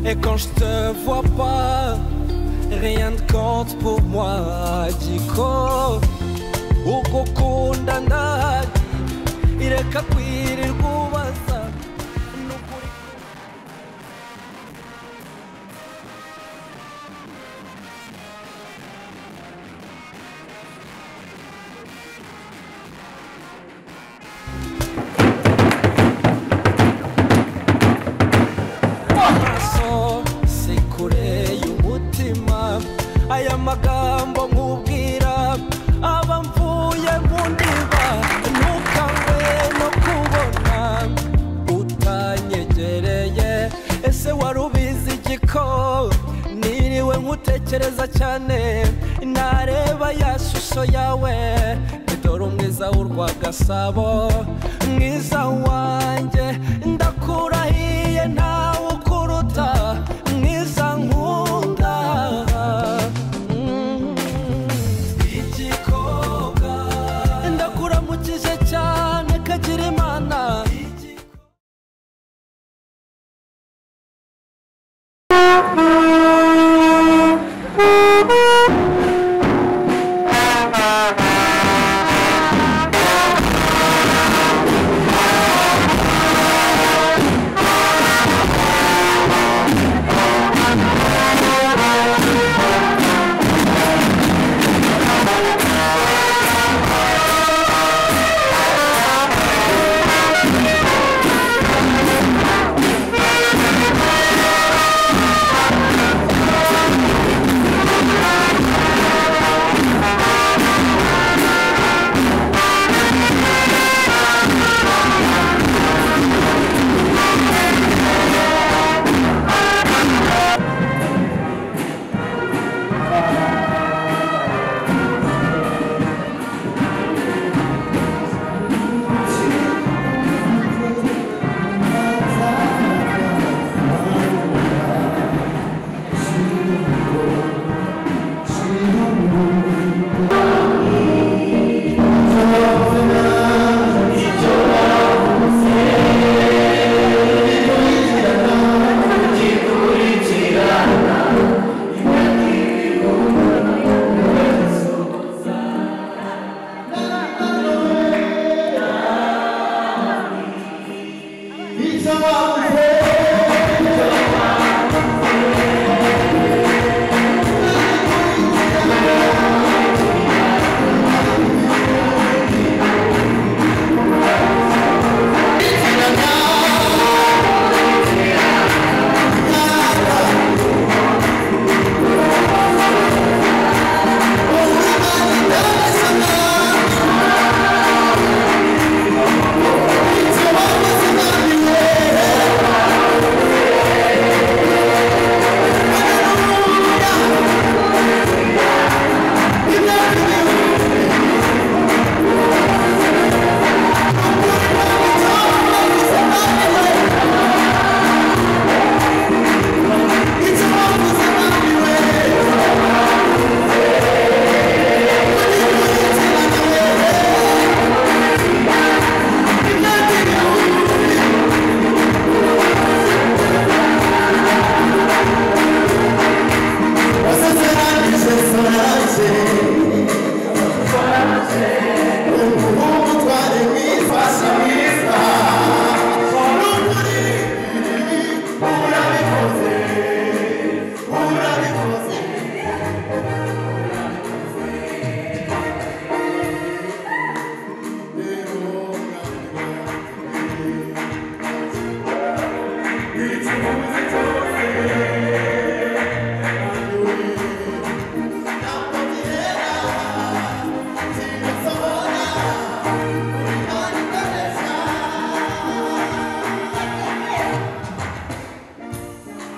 Et quand je te vois pas, rien ne compte pour moi. Giko, ugukundana, ireka kwirirwa ubaza. n'ukuri amaraso si kure y'umutima aya magambo nkubwira aba mvuye mu ndiba ntukangwe no kubona utanyegereye ese wari ubizi igiko niriwe nkutekereza cyane nareba ya shusho yawe dore umwiza w'urwagasabo mwiza wanjye ndakurahiye ntawe ukuruta mwiza nkunda Mm. ndakuramukije cyane kagira imana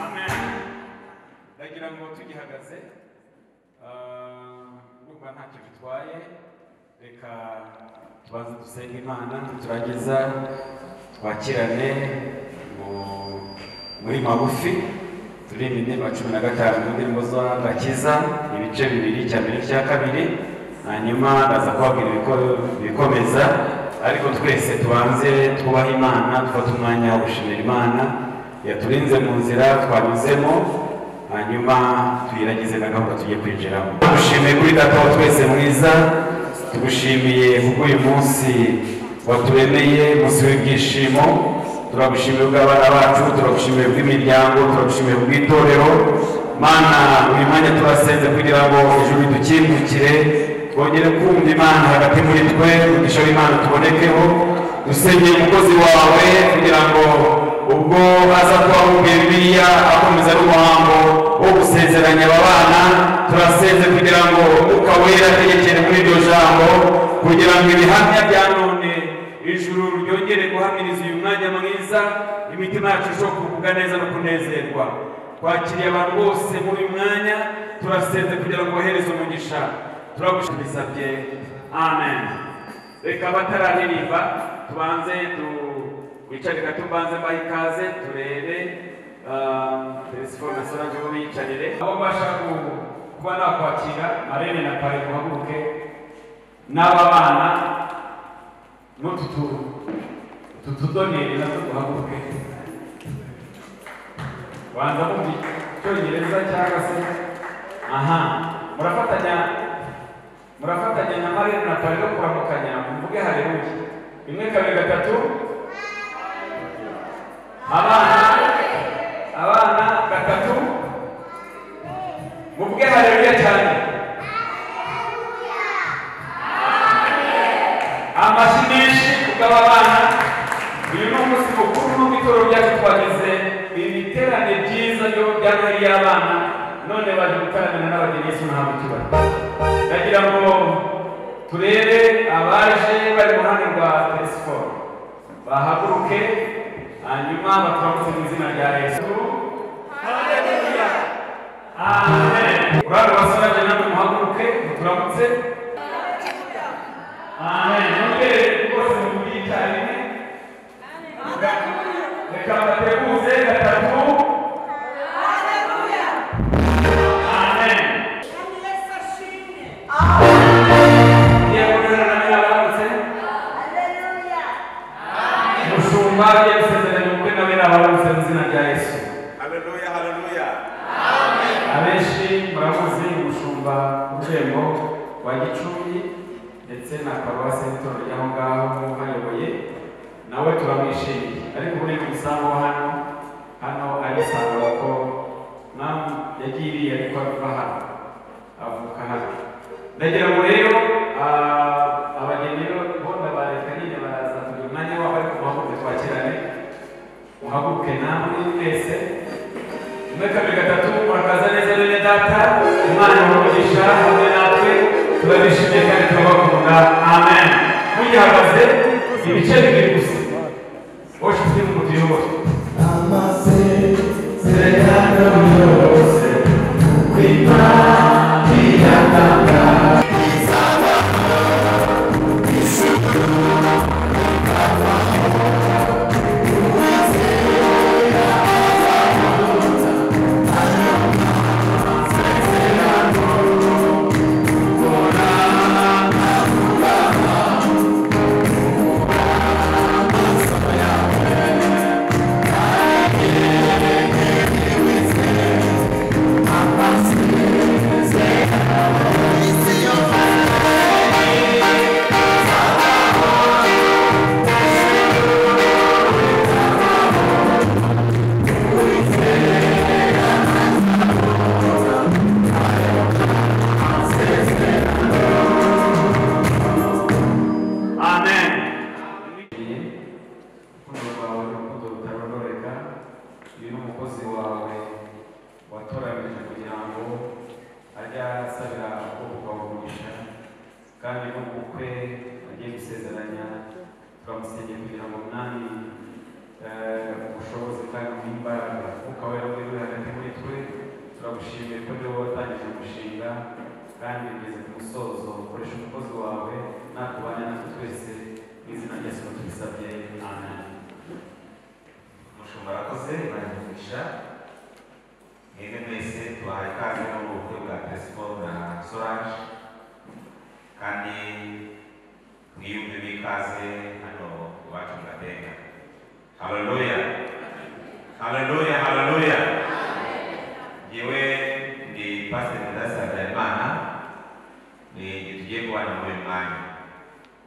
amen ndagira ngo tugihagaze urumva ntacyo bitwaye reka tubanze dusenge imana turangiza twakirane mu- muri magufi turirimba indirimbo cumi na gatanu mu ndirimbo z'agakiza ibice bibiri icya mbere n'icya kabiri hanyuma ndaza kubabwira ibiko- ibikomeza ariko twese tubanze twubaha imana dufate umwanya wo gushimira imana yaturinze mu nzira twanyuzemo hanyuma tuyiragize na gahunda tugiye kwinjiramo tugushimiye kuri data wa twese mwiza tugushimiye kuko uyu munsi waturemeye umunsi w'ibyishimo turagushimiye ubw'abana bacu turagushimiye ubw'imiryango turagushimiye ubw'itorero mana buri mwanya turasenze kugira ngo ijuru dukingukire twongere kumva imana hagati muri twe umugisha w'imana tubonekeho dusengeye umukozi wawe kugira ngo ubwo aza kubahumbye bibiliya akomeza n'umuhango wo gusezeranya aba bana turasenze kugira ngo umwuka wera ategekere muri iryo jambo kugira ngo ibihamya bya none ijuru ryongere guhamiriza uyu mwanya mwiza imitima yacu irusheho kugubwa neza no kunezerwa twakiriye abantu bose muri uyu mwanya turasenze kugira ngo bohereze umugisha turagushimye amen reka abatararirimba tubanze tu wicare gato mbanze mbahe ikaze turebe telefone na sorage bo biyicarire aho mbasha ku- kuba nakwakira marene na pare muhaguruke n'aba bana n'utu tu- utu tudoneri natwo duhaguruke banza mu cyongereza cyangwa se aha murafatanya murafatanya na marene na pare no kuramukanya muvuge hareruye rimwe kabiri gatatu abana abana batatu muvuge haleluya cyane amashyi menshi kubw'aba bana uyu ni umunsi mukuru n'ubw'itorero ryacu twagize ibiterane byiza byo bya noheri y'abana none baje gutaramira n'abageni yesu ntabwo tubari ndagira ngo turebe abaje bari mu ruhande rwa telesiforo bahaguruke hanyuma baturamutse mu izina rya yesu amen urare basaraje namwe muhaguruke muturamutse amen nongere rwose muvuge icyarimwe reka bateguze gatatu amen Iyo abonana nawe yaramutse umushumba agiye gusezeranya ubukwe nawe n'abaramutse mu izina rya yesu Haleluya, haleluya. abenshi muramuzi umushumba urwego wa gicumbi ndetse na paruwasi y'itorero ry'aho ngaho mwumva ayoboye nawe turamwishimiye ariko ubu ni umusango wa hano hano arisanga ko nawe yagiriye ariko ava hano avuka hano ndagira ngo rero ah, abageni rero bo ndabareka nyine baraza kugira umwanya wabo ariko muhaguruke twakirane muhaguruke namwe mwese umwe kabiri gatatu murakaza neza bene data imana umugisha hamwe natwe turabishimiye kandi turabakunda amen mugihagaze ibice bibiri gusa wowe ufite umuti yose amen urukundo rwawe urukundo rutarondoreka uyu ni umukozi wawe watoranyije kugira ngo ajye asabira ubwoko umugisha kandi n'ubukwe agiye gusezeranya turamusengeye kugira ngo mwami eh, ubushobozi kandi n'imbaraga umwuka wera uri uri hagati muri twe turagushimiye ko niwe watangije umushinga kandi ugeze ku musozo ukoresha umukozi wawe nakubanya natwe twese mu izina rya yesu tubisabye amen Umushumba arakoze bari umugisha. Mwebwe mwese tubahaye ikaze no mu bukwe bwa Crespo na Solange. Kandi mwiyumve bikaze hano iwacu mu Gatenga. Haleluya. haleluya haleluya yewe ndi pasiteri mudasa habyarimana ni igihe tugiye kubana muri uyu mwanya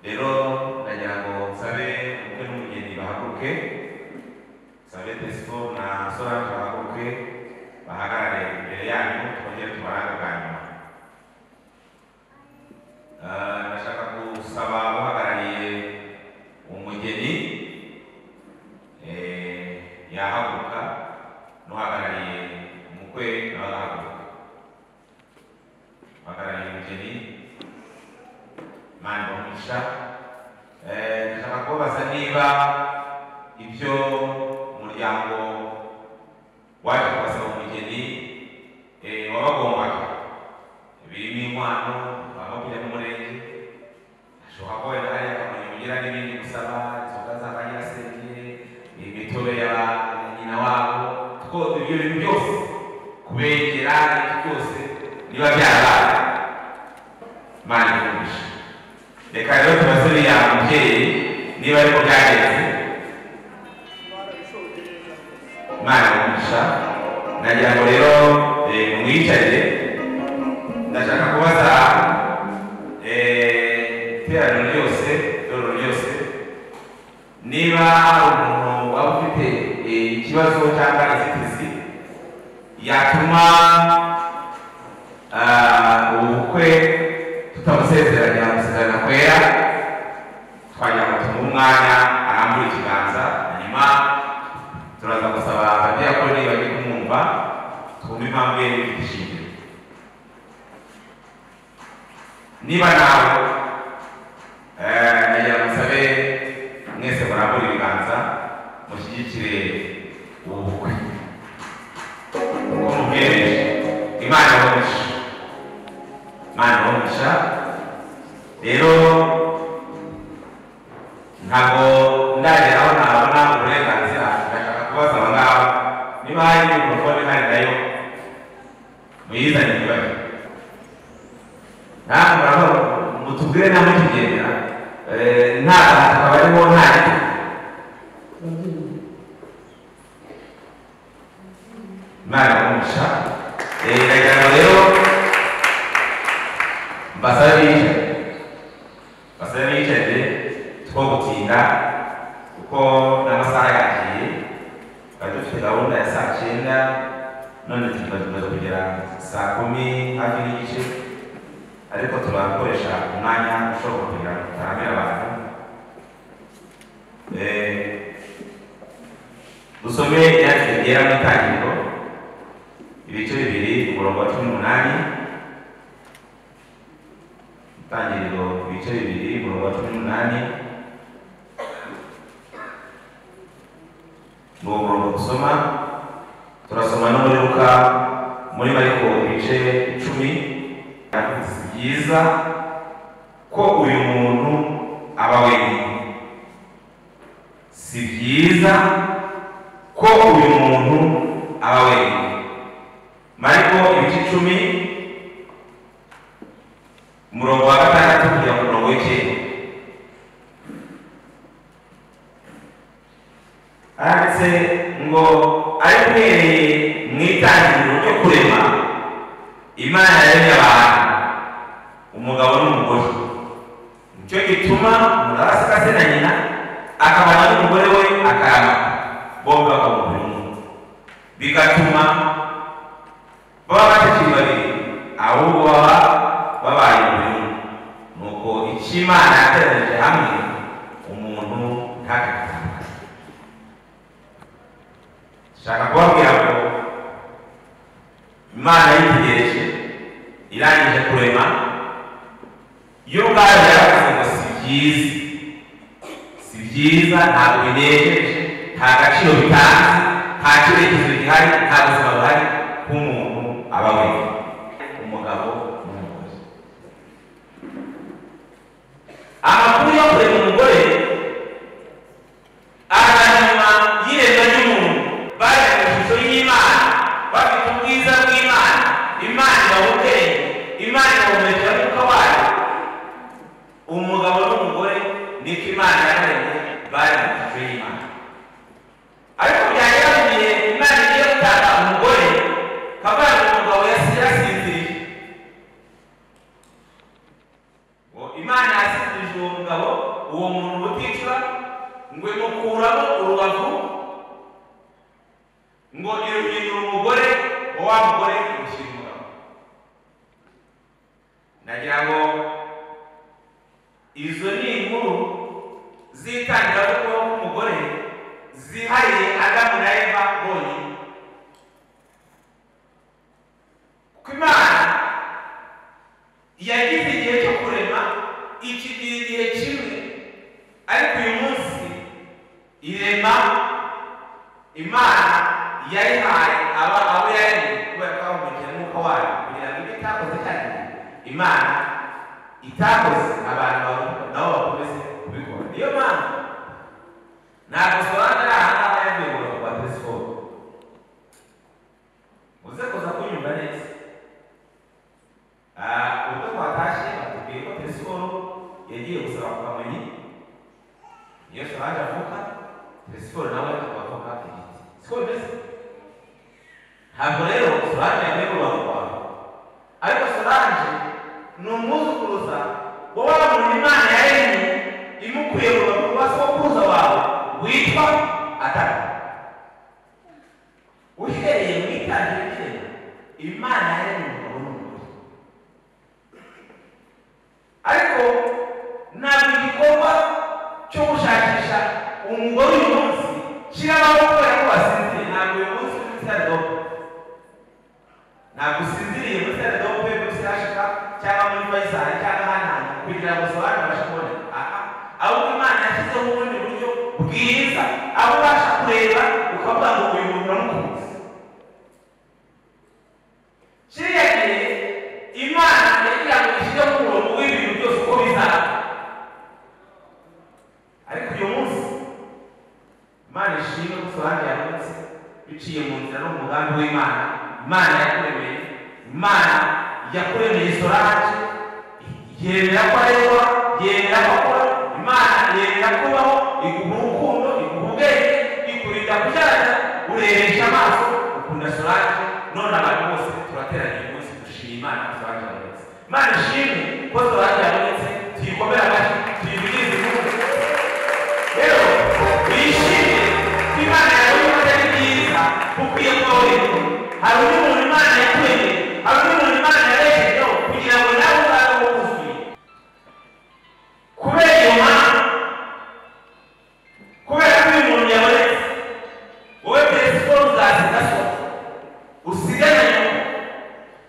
rero ndagira ngo nsabe umukwe n'umugeni bahaguruke nsabe desipo na solange bahaguruke bahagarare imbere yanyu twongere tubarangaganira Ah, ndashaka gusaba uhagarariye umugeni eh, yahaguruka n'uhagarariye umukwe nawe agahaguruka uhagarariye umugeni mani bamugisha Eh, ndashaka kubabaza niba ibyo umuryango waje kubasaba umugeni eh, wabagombaga birimo inkwano waba kujya mu murenge ashobora kuba wenda hari akamaro ugira n'ibindi gusaba inzoga z'abanyasenge imitobe ya nyina wabo twose ibyo bintu byose kubegera ibyo byose niba byarabaye imana ikumisha reka rero tubaze uriya mubyeyi niba ariko byagenze imana ikumisha nagira ngo rero eh, mumwicarire ndashaka kubaza eh, iteraniro ryose itorero ryose niba hari umuntu waba ufite eh, ikibazo cyangwa inzitizi yatuma ah, ubukwe tutabusezeranya gusezerana kwera twagira ngo tumuhe umwanya arambure ikiganza hanyuma turaza gusaba abadiyakoni bagiye kumwumva twumve impamvu ye ifite ishingiro niba nawe eh, nagira ngo nsabe mwese murambure ibiganza mushyigikire ubu bukwe kuko mubwireje imana ibahomisha imana ibahomisha rero ntabwo ndagera aho nabona uburenganzira ndashaka kubaza aba ngaba niba hari mikorofone ihari nayo muyizane ntibajye ntabwo aho mutubwire ntabwo kigenda nta bantu akaba ariho nta giti imana iramugisha iragira ngo rero mbasabe bicaye mbasabe bicaye two gutinda kuko n'amasaha yagiye twari dufite gahunda ya saa cyenda none tugiye tumaze kugera saa kumi hafi n'igice ariko turakoresha umwanya ushoboka kugira ngo tutaramira abantu Eh, dusome ibyanditswe byera mu itangiriro ibice bibiri umurongo wa cumi n'umunani itangiriro ibice bibiri umurongo wa cumi n'umunani ni uwo murongo dusoma turasoma no muri luka muri mariko ibice icumi si byiza ko uyu muntu aba wenyine si byiza ko uyu muntu aba wenyine mariko ibice icumi umurongo wa gatandatu kugera ku murongo w'icyenda aranditse ngo ariko uhereye mu itangiriro ryo kurema imana yaremye abantu umugabo n'umugore nicyo gituma umuntu aba asikase na nyina akabana n'umugore we akaba bombi bakaba umubiri umwe bigatuma baba batakiri babiri ahubwo baba babaye umubiri umwe nuko icyo imana yateranije hamwe umuntu ntakagitangaza shaka kubabwira ngo imana yitegereje irangije kurema yo ubwayo yaravuze ngo si byiza si byiza ntabwo binejeje nta gaciro bitanze nta cyerekezo gihari nta buzima buhari bw'umuntu aba wenyine umugabo n'umugore amakuru yo kurema umugore ahanyuma y'iremwa ry'umuntu bari mu ishusho y'imana bafite ubwiza bw'imana imana ibaha ubwenge imana ibahumekera umwuka wayo umugabo n'umugore niko imana yaremye bari mu ishusho y'imana ariko byagera mu gihe kumenyera umugore wa wa mugore umushyira umugabo ndagira ngo izo ni inkuru z'itangazamakuru k'umugore zihariye adamu na eva bonyine kuko imana yagize igihe cyo kurema iki ni igihe kimwe ariko uyu munsi irema imana yayihaye aba abo yaremye kubera ko abamurikira umwuka wayo kugira ngo ibyo itakoze kandi imana itakoze abantu babu- nabo bakomeze kubikora niyo mpamvu ntabwo sobanura ari ahangaha yabwiwe rwa telesikope uze kuza kunyumva neza Ah, ubwo twatashye batubwiye ko telesikope yagiye gusaba kukamenya iyo sobanura avuka telesikope nawe akavuka igiti siko bimeze ntabwo rero sobanura yagiye kubaho kwawe ariko solange ni umwuzukuruza wowe umuntu imana yaremye imukuye mu bagabo ba sokuruza wawe witwa adamu uhereye mu itangiriro ry'irema imana yaremye umugabo n'umugore ariko ntabwo igikorwa cyo gushakisha umugore uyu munsi kiraba kubera ko wasinziriye ntabwo uyu munsi uri muri sitade dope ntabwo usinziriye muri sale do pe muri sirashika cyangwa muri fayisari cyangwa ahandi hantu kugira ngo sobanure abashe kubona aha ahubwo imana yashyizeho ubundi buryo bwiza aho ubasha kureba ukavuga ngo uyu muntu uramukunze kiriya gihe imana yagira ngo ishyireho umurongo w'ibintu byose uko bizaba ariko uyu munsi imana ishimwe gusobanura yavutse biciye mu nzira no mu mugambi w'imana imana yakuremeye imana yakuremeye solange yemera ko areba yemera ko akora imana yemera kubaho iguha urukundo iguha ubwenge ikurinda kubyara urebesha amaso ukunda solange none abantu bose turateraniye umunsi dushima imana solange yavutse imana ishimwe ko solange yavutse tuyikomere amashyi tuyivugize igihugu rero wishimye ko imana yawe imaze ari byiza ukwiye kuba wemye hari undi muntu imana yakuremye hari undi muntu imana yarejejeho kugira ngo nawe uzabe wuzuye kubera iyo mpamvu kubera ko uyu muntu yabonetse wowe peresiporo uzasiga so usigane nyoko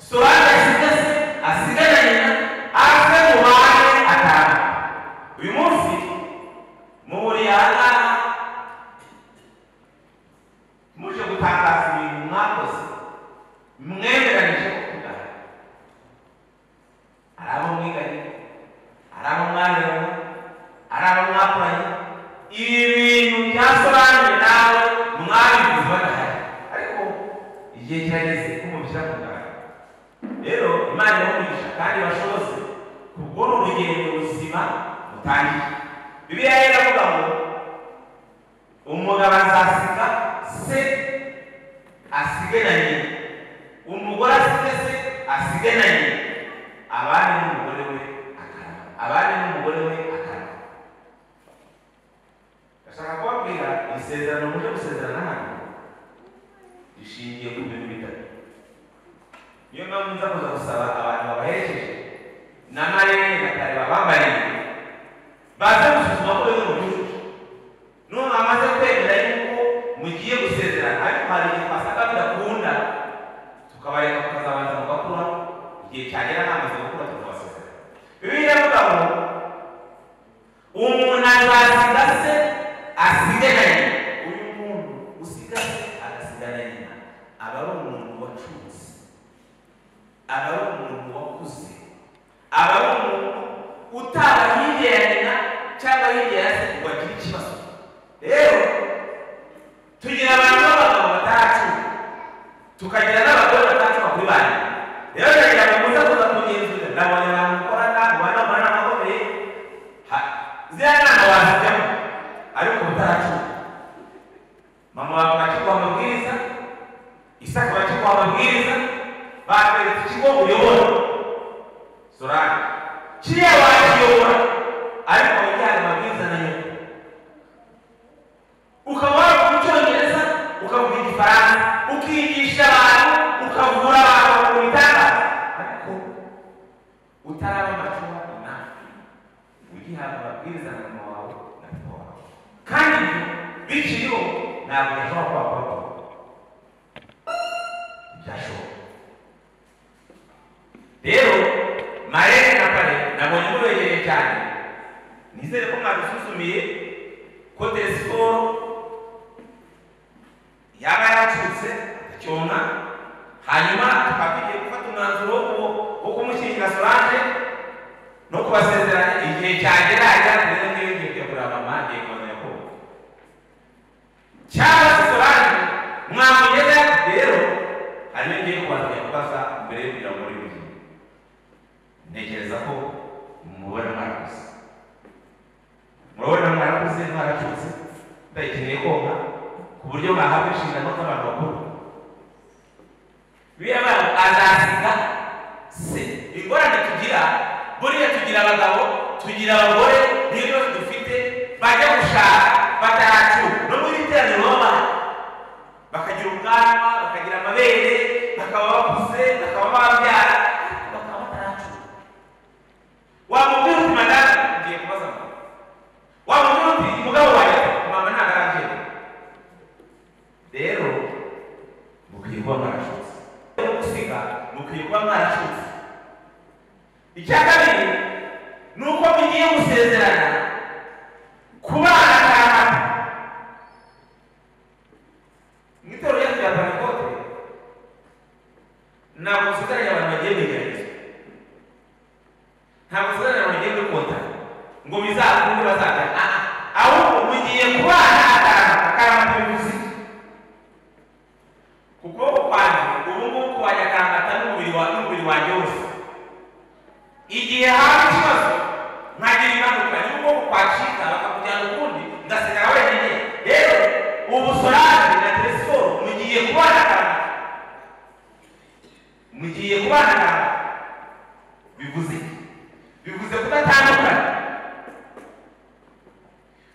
solange asiga se asigane nyina ave mu bantu atanu uyu munsi muhuriye ahangaha muje gutangaza ibintu mwakoze mwemeranije gukundana hari abo mwiganye hari abo mwareba hari abo mwakoranye ibi bintu byasobanuye nawe mwabivuze badahari ariko igihe kirageze ko mubishyira ku mugaragaro rero imana irabumwigisha kandi bashobose kubwo ni urugendo ruzima rutangiye bibiliya yera avuga ngo umugabo azasiga se asige na nyina umugore asige se asige na nyina abandi n'umugore we akarama abandi n'umugore we akarama ndashaka kubabwira isezerano muje gusezerana hano rishingiye ku bintu bitatu niyo mpamvu nza kuza gusaba abantu babaherekeje na marere na kare babambariye baze gusuzuma ko bimwe mu byujuje none amaze kwemera yuko mugiye gusezerana ariko hari igihe twasanga bidakunda tukabareka tukazabanza mugakura igihe cyagera namaze gukura tukabasezerana bibiliya ivuga ngo umuntu azasiga se asige na nyina uyu muntu usiga se agasiga na nyina aba ari umuntu wacutse aba ari umuntu wakuze aba ari umuntu utaba hirya ya nyina cyangwa hirya ya se ngo agire ikibazo rero tugira abantu b'abagabo batandatu tukagira n'abagore batandatu bakuru banyu rero ndagira ngo muze kuza kugenzura ndabona abantu mukorana mubana mubana amakomeye Ha- ziriya nama wazijyamo ariko utaracuma mama wawe bakiguha amabwiriza isaka bakiguha amabwiriza bakwereka ikigo uyobora sorari kiriya wakiyobora ariko ujyana amabwiriza na nyoko ukaba wavuga icyongereza ukavuga igifaransa ukigira ukavura abantu ku bitanda ariko utaraba amacumu inafi ugihabwa amabwiriza na mama wawe na papa wawe kandi ibyo biciyeho ntabwo bishobora kuba kwakorwa byashoboka rero marere na pare nabonye mubegereye cyane nizere ko mwadusuzumiye ko telesiporo yaba yacutse icyona hanyuma tukagiye gufata umwanzuro wo wo kumushyingira solange no kubasezeranya igihe cyagera ajyanye n'ibindi bintu byo kureba mama agiye kubona yakobo cyangwa se solange mwamugeze rero harimo igihe kubanza kubaza mbere yo kugira ngo muri bibiri ntekereza ko mubona mwarakuze murabona mwarakuze mwaracutse ndayikeneye koga ku buryo mwahabwa inshingano z'abantu bakuru biriya bantu azasiga se ingorane tugira buriya tugira abagabo tugira abagore niyo bibazo dufite bajya gushaka bataracu no muri iteraniro baba bakagira ubwanwa bakagira amabere bakaba bakuze bakaba babyara ariko bakaba bataracu wamubwira uti madamu ugiye kubaza mama wamubwira uti umugabo wanjye mama ntabwo arabyemera rero mukwiye kuba mwarashutse rero gusiga mukwiye kuba mwarashutse icya kabiri ni uko mugiye gusezerana kubana ahantu mu itorero ryacu rya panikote ntabwo dusigaranye abantu bagiye bigaragaza ntabwo dusigaranye abantu bagiye dukunda ngo bizakunde bazagana aha ahubwo mugiye kubana ahantu akarama k'ibivuzi ku kuboko kwanjye ubu ngubu kubanyakarangata n'umubiri wa n'umubiri wanjye wose igihe haba ikibazo nkagira impanuka y'ukuboko kwacika bakakujyana ukundi ngasigara wenyine rero ubu sorari na telesiporo mugiye kubanagana mugiye kubanagana bivuze iki? bivuze kudatandukana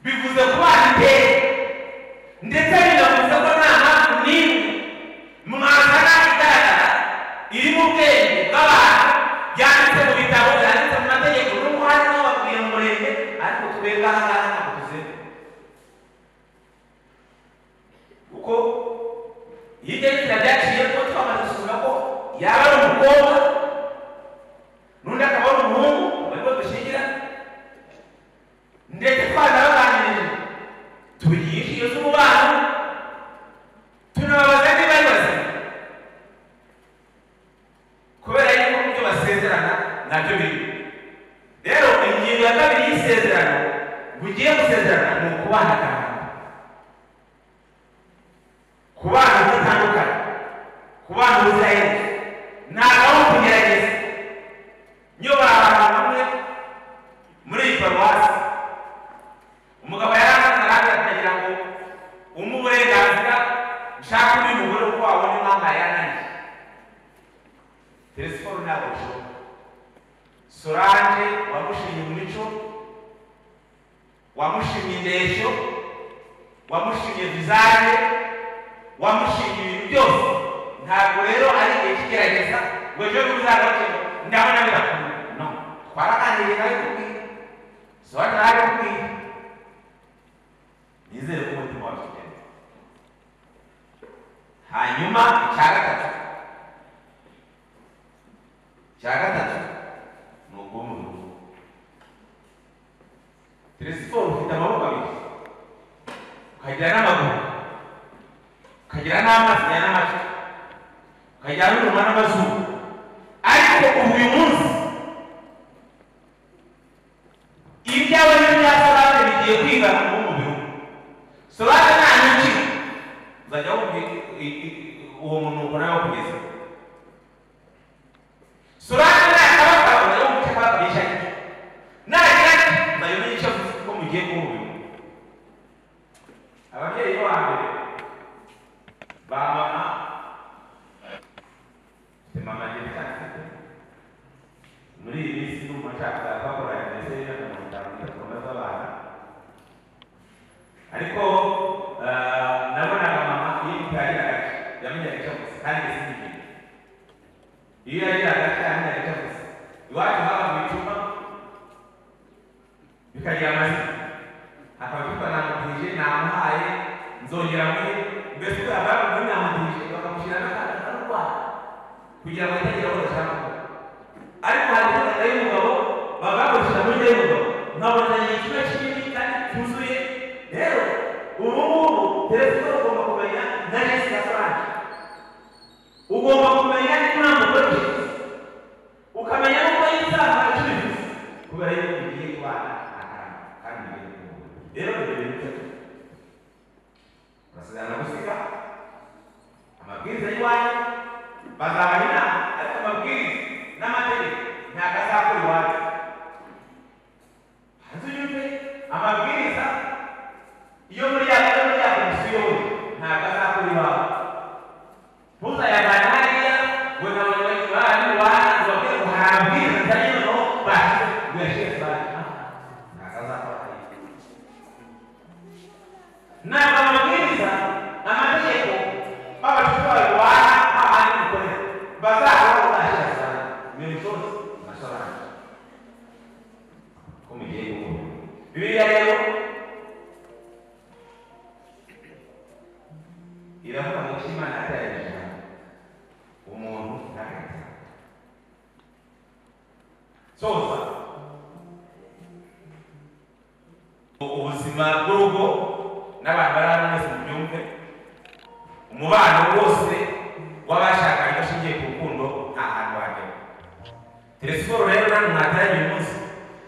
bivuze kubana iteka ndetse binavuze ko nta mpamvu n'imwe mwazana igaragara iri mu bwenge bw'abantu yanditse mu bitabo yanditse mu mategeko n'ubwo hari n'abakwiye mu murenge ariko twebwe aha ngaha ntabwo tuzeho kuko iyo ibyo bitabo byaciye ko twamaze gusuzuma ko yaba ari umukobwa n'undi akaba ari umuhungu barimo dushingira ndetse twanabaganirije tubigisha inshingano z'umubano tunababaza niba ari bazima kubera yuko mu byo basezerana nabyo birimo rero ingingo ya kabiri y'isezerano bugiye gusezerana ni ukubana kandi kubana bitandukanye kubana ubuziraherezo ntabwo ari ukugerageza niyo bari ahantu hamwe muri iyi paruwasi umugabo yarangaragara akagira ngo umuhe uburenganzira nshaka undi mugore uko wabona impamvu yananiye telesiporo ntabwo bishoboka solange wamushimye imico wamushimye indeshyo wamushimye vizaje wamushimye ibintu byose ntabwo rero ari igihe kigerageza ngo ejo bundi uzagaruke ndabona birakunda no twaraganiriye nawe kubwiye solange nawe kubwiye nizere ko umutima wawe ugenda hanyuma icya gatatu icya gatatu ni ubwonko bugufi telesiporo ufite amaboko abiri ukagira n'amaguru ukagira n'amaso ukagira n'amatwi ukagira n'umunwa n'amazuru ariko ubu uyu munsi ibyawe n'ibya salade bigiye kwigana mu mubiri umwe solange nta nyinshi uzajya wumva i- i- i- uwo munuko nawe kugeza solange nakabakaba uzajya wumva icyo akabakoresha aricyo nagira ati uzajya umenya icyo avuze ko mugiye kuhurira ababyeyi bo hambere ba mama mfite mama ngende cyane muri iyi minsi no mu macakara bakora ndetse na mirongo itanu na gatatu z'abana ariko eh, nabonaga mama iyo mutari yamenyaga icyo avuze kandi ndetse n'ibintu iyo yagiraga atari yarabivuze iwacu haba icupa bikagira amazina akabyuka namutije namuhaye nzongera muri mbese uko yabara muri namutije bakamushyira n'akana karwaye kugira ngo atagira aho ashaka kuba ariko hari ifoto y'umugabo baba bakoresheje muri y'umugabo nkabona ni ikigo kinini kandi cyuzuye rero ubu ngubu perezida ugomba kumenya na jessica frank ugomba kumenya niba nta mugore ufite ukamenya n'uko yitanga acuruza kubera yuko ugiye kubana ahantu kandi ugiye kubona rero ni ibintu bitatu urasezerana gusiga amabwiriza y'iwanyu bazabana inama ariko amabwiriza n'amategeko ntabwo azakora iwanyu hanze unyumve amabwiriza iyo muri ya iyo muri ya komisiyo ntabwo azakora iwanyu ntuzayavane hariya ngo na buri wese bantu barangiza bakwiye guhambira kandi noneho basi ngo yashize bantu ntabwo azakora iwanyu ntabwo amabwiriza amategeko b'abacuruzi barwana nk'abandi bikorera bazahora bazashyira ibintu byose bashobora ko mugiye gukora bibiliya rero iravuga ngo ko imana yatayeje umuntu ntagahita soza ubuzima bw'urugo n'abantu bari hano bose mubyumve umubano wose w'abashakanye bashingiye ku rukundo nta hantu wagera telefone rero namwe mwataranye uyu munsi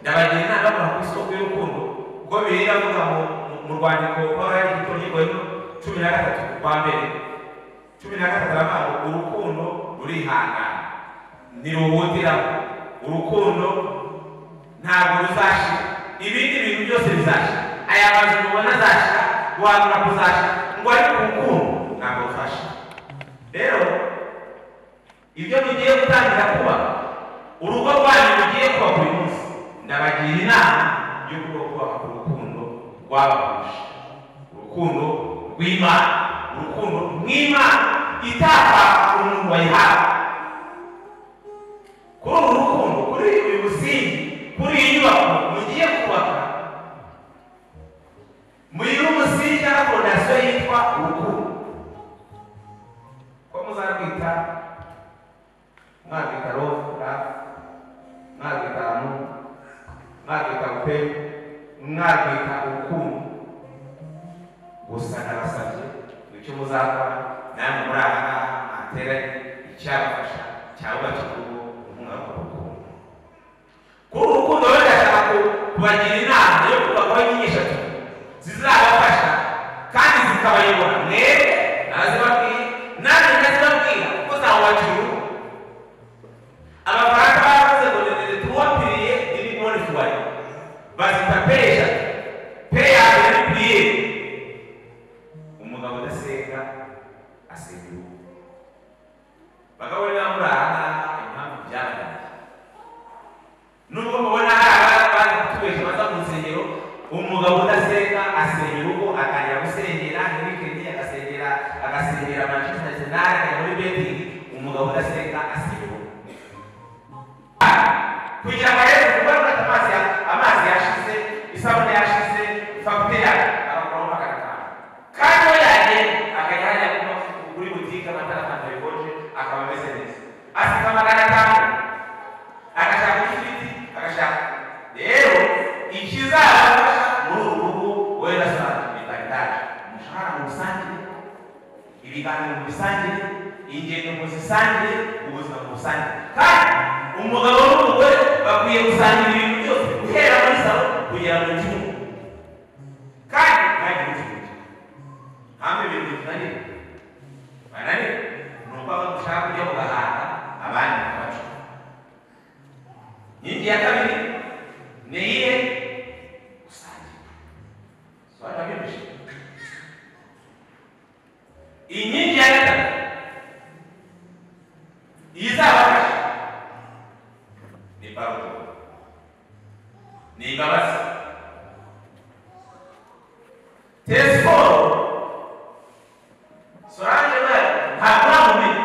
ndabagira inama yo kuhakora isoko y'urukundo kuko bibiliya avuga ngo mu- mu rwandiko rw'abari hari igitonyegwa cumi na gatatu rwa mbere cumi na gatatu aravuga ngo urukundo rurihangana ntiruhutiraho urukundo ntabwo ruzashira ibindi bintu byose bizashira aya mazu mubona azashira guhanura kuzashira ngo ariko urukundo ntabwo ruzashira rero ibyo mugiye gutangira kuba urugo rwanyu rugiye kuba buri munsi ndabagira inama yo kuba kubaka urukundo rwabahuje urukundo rw'imana urukundo rw'imana itapfa umuntu wayihawe kuri uru rukundo kuri uyu musingi kuri iyi nyubako mugiye kubaka muyire umusingi cyangwa fondasiyo yitwa urukundo ko muzarwita mwarwita rofura mwarwita mu mwarwita pe mwarwita urukundo gusa nabasabye icyo muzakora namwe muri aha ngaha mwateranye icyabafasha cyabubakira urugo inkunga rukundo kuri uru rukundo rero ndashaka ku- kubagira inama yo kubakaho inyigisho eshatu zizabafasha kandi zikabayobora mwebwe nazibabwiye nanjye ndazibabwira kuko zawubakira urugo amafaranga baravuze ngo ni tuwapiriye ibigori tuwari bazita pesha peyaje n'ipiriye umugabo udasenga asenga urugo bagabo rero muri aha ngaha impamvu byabaye nubwo mubona hari abana bari kutubesha baza mu nsengero umugabo udasenga asengera urugo atangira gusengera ntibikende agasengera agasengera manchester arsenal akajya muri betingi umugabo udasenga asengera urugo kugira ngo rero ugarure amazi ya- amazi yashize isabune yashize fagitire abakora magana atanu kandi we yagenda akajya hajya kuba kuri butike amatara atanu yabikonje akaba ameze neza asiga magana atanu agashaka ifiriti agashaka rero ikizabafasha muri uru rugo wenda saa bitangiraje umushahara mu rusange ibiganiro mu bisangiye ingendo mu zisangiye ubuzima mu rusange kandi umugabo n'umugore bakwiye gusangira ibintu byose guhera muri salo kugera mu cyumba kandi ntagire ikibazo hamwe ibintu bitunaniye bananiwe ni uko aba dushaka kujya mu gahanga abandi bakabaca inkingi ya kabiri ni iyihe gusangira sobanura byinshi inkingi ya gatatu izabafasha ni paruto ni imbabazi tesiporo sorange we ntabwo namumenya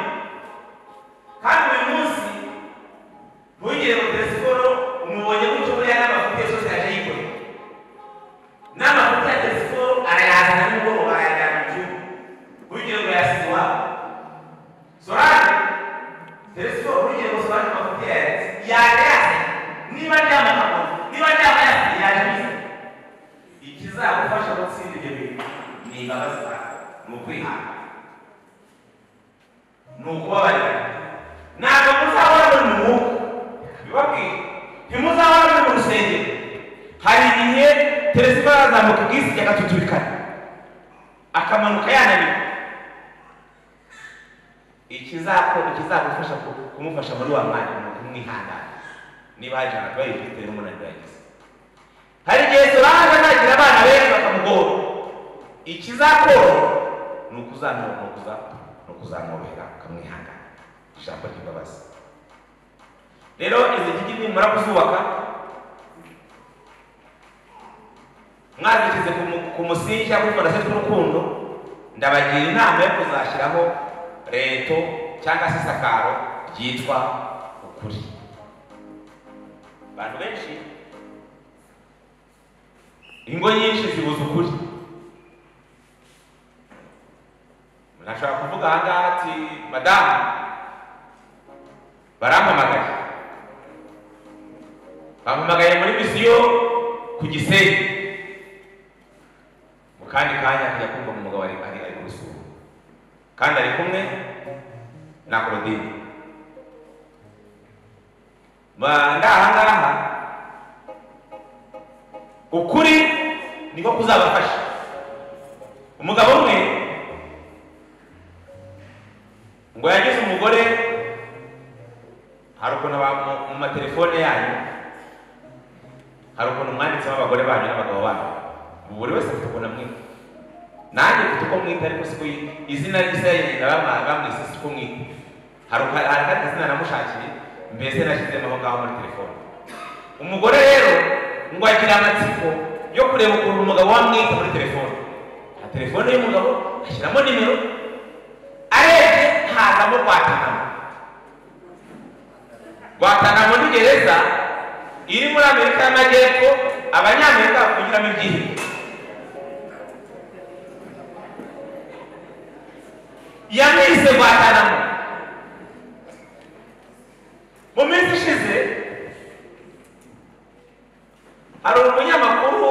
there is no reason for one of parents yajya yasinye niba aryama akagwa niba aryama yasinye yaje abizi ikizagufasha gutsinda ibyo bintu ni imbabazi zawe ni ukwihana ni ukubabarira ntabwo muzahora muri mu mwuka bibabwira ntimuzahora muri mu rusengero hari igihe teresi iba yazamuka ubwisi agatutubikana akamanuka yananiwe ikizakora ikizagufasha ku- kumufasha muri wa mwanya ni ukumwihangana niba hari ijana tuba yifite n'umunaniro yagize hari igihe solange azagira abana benshi bakamugora ikizakora ni ukuzamura ni ukuza ni ukuzamworohera ukamwihangana ijambo ry'imbabazi rero izi ngigi nimara kuzubaka mwazishyize ku mu- ku musingi cyangwa kuri fondasiyo tw'urukundo ndabagira inama yo kuzashyiraho reto cyangwa se isakaro ryitwa ukuri abantu benshi ingo nyinshi zibuza ukuri nashobora kuvuga aha ngaha ati madamu barampamagaye bampamagaye muri misiyo ku gisenyi mu kandi kanya akajya kumva mu mugabo ari ari ari gusura kandi ari kumwe na claudine Ba- ngaha ngaha ukuri niko kuzabafasha umugabo umwe ngo yagize umugore hari ukuntu aba- mu- mu matelefone yanyu hari ukuntu mwanditsemo abagore banyu n'abagabo banyu ubu buri wese afite ukuntu amwita nanjye mfite uko mwita ariko siko izina ryiza yagenda bama- bamwise siko mwita hari uka- hari akandi zina namushakiye mbese nashyizemo aho ngaho muri telefone umugore rero ngo agira amatsiko yo kureba ukuntu umugabo wamwita muri telefone nka telefone y'umugabo ashyiramo nimero arebye hazamo rwatanamo rwatanamo ni gereza iri muri amerika y'amajyepfo abanyamerika bakungiramo ibyihebe yamwise rwatanamo mu minsi ishize hari umunyamakuru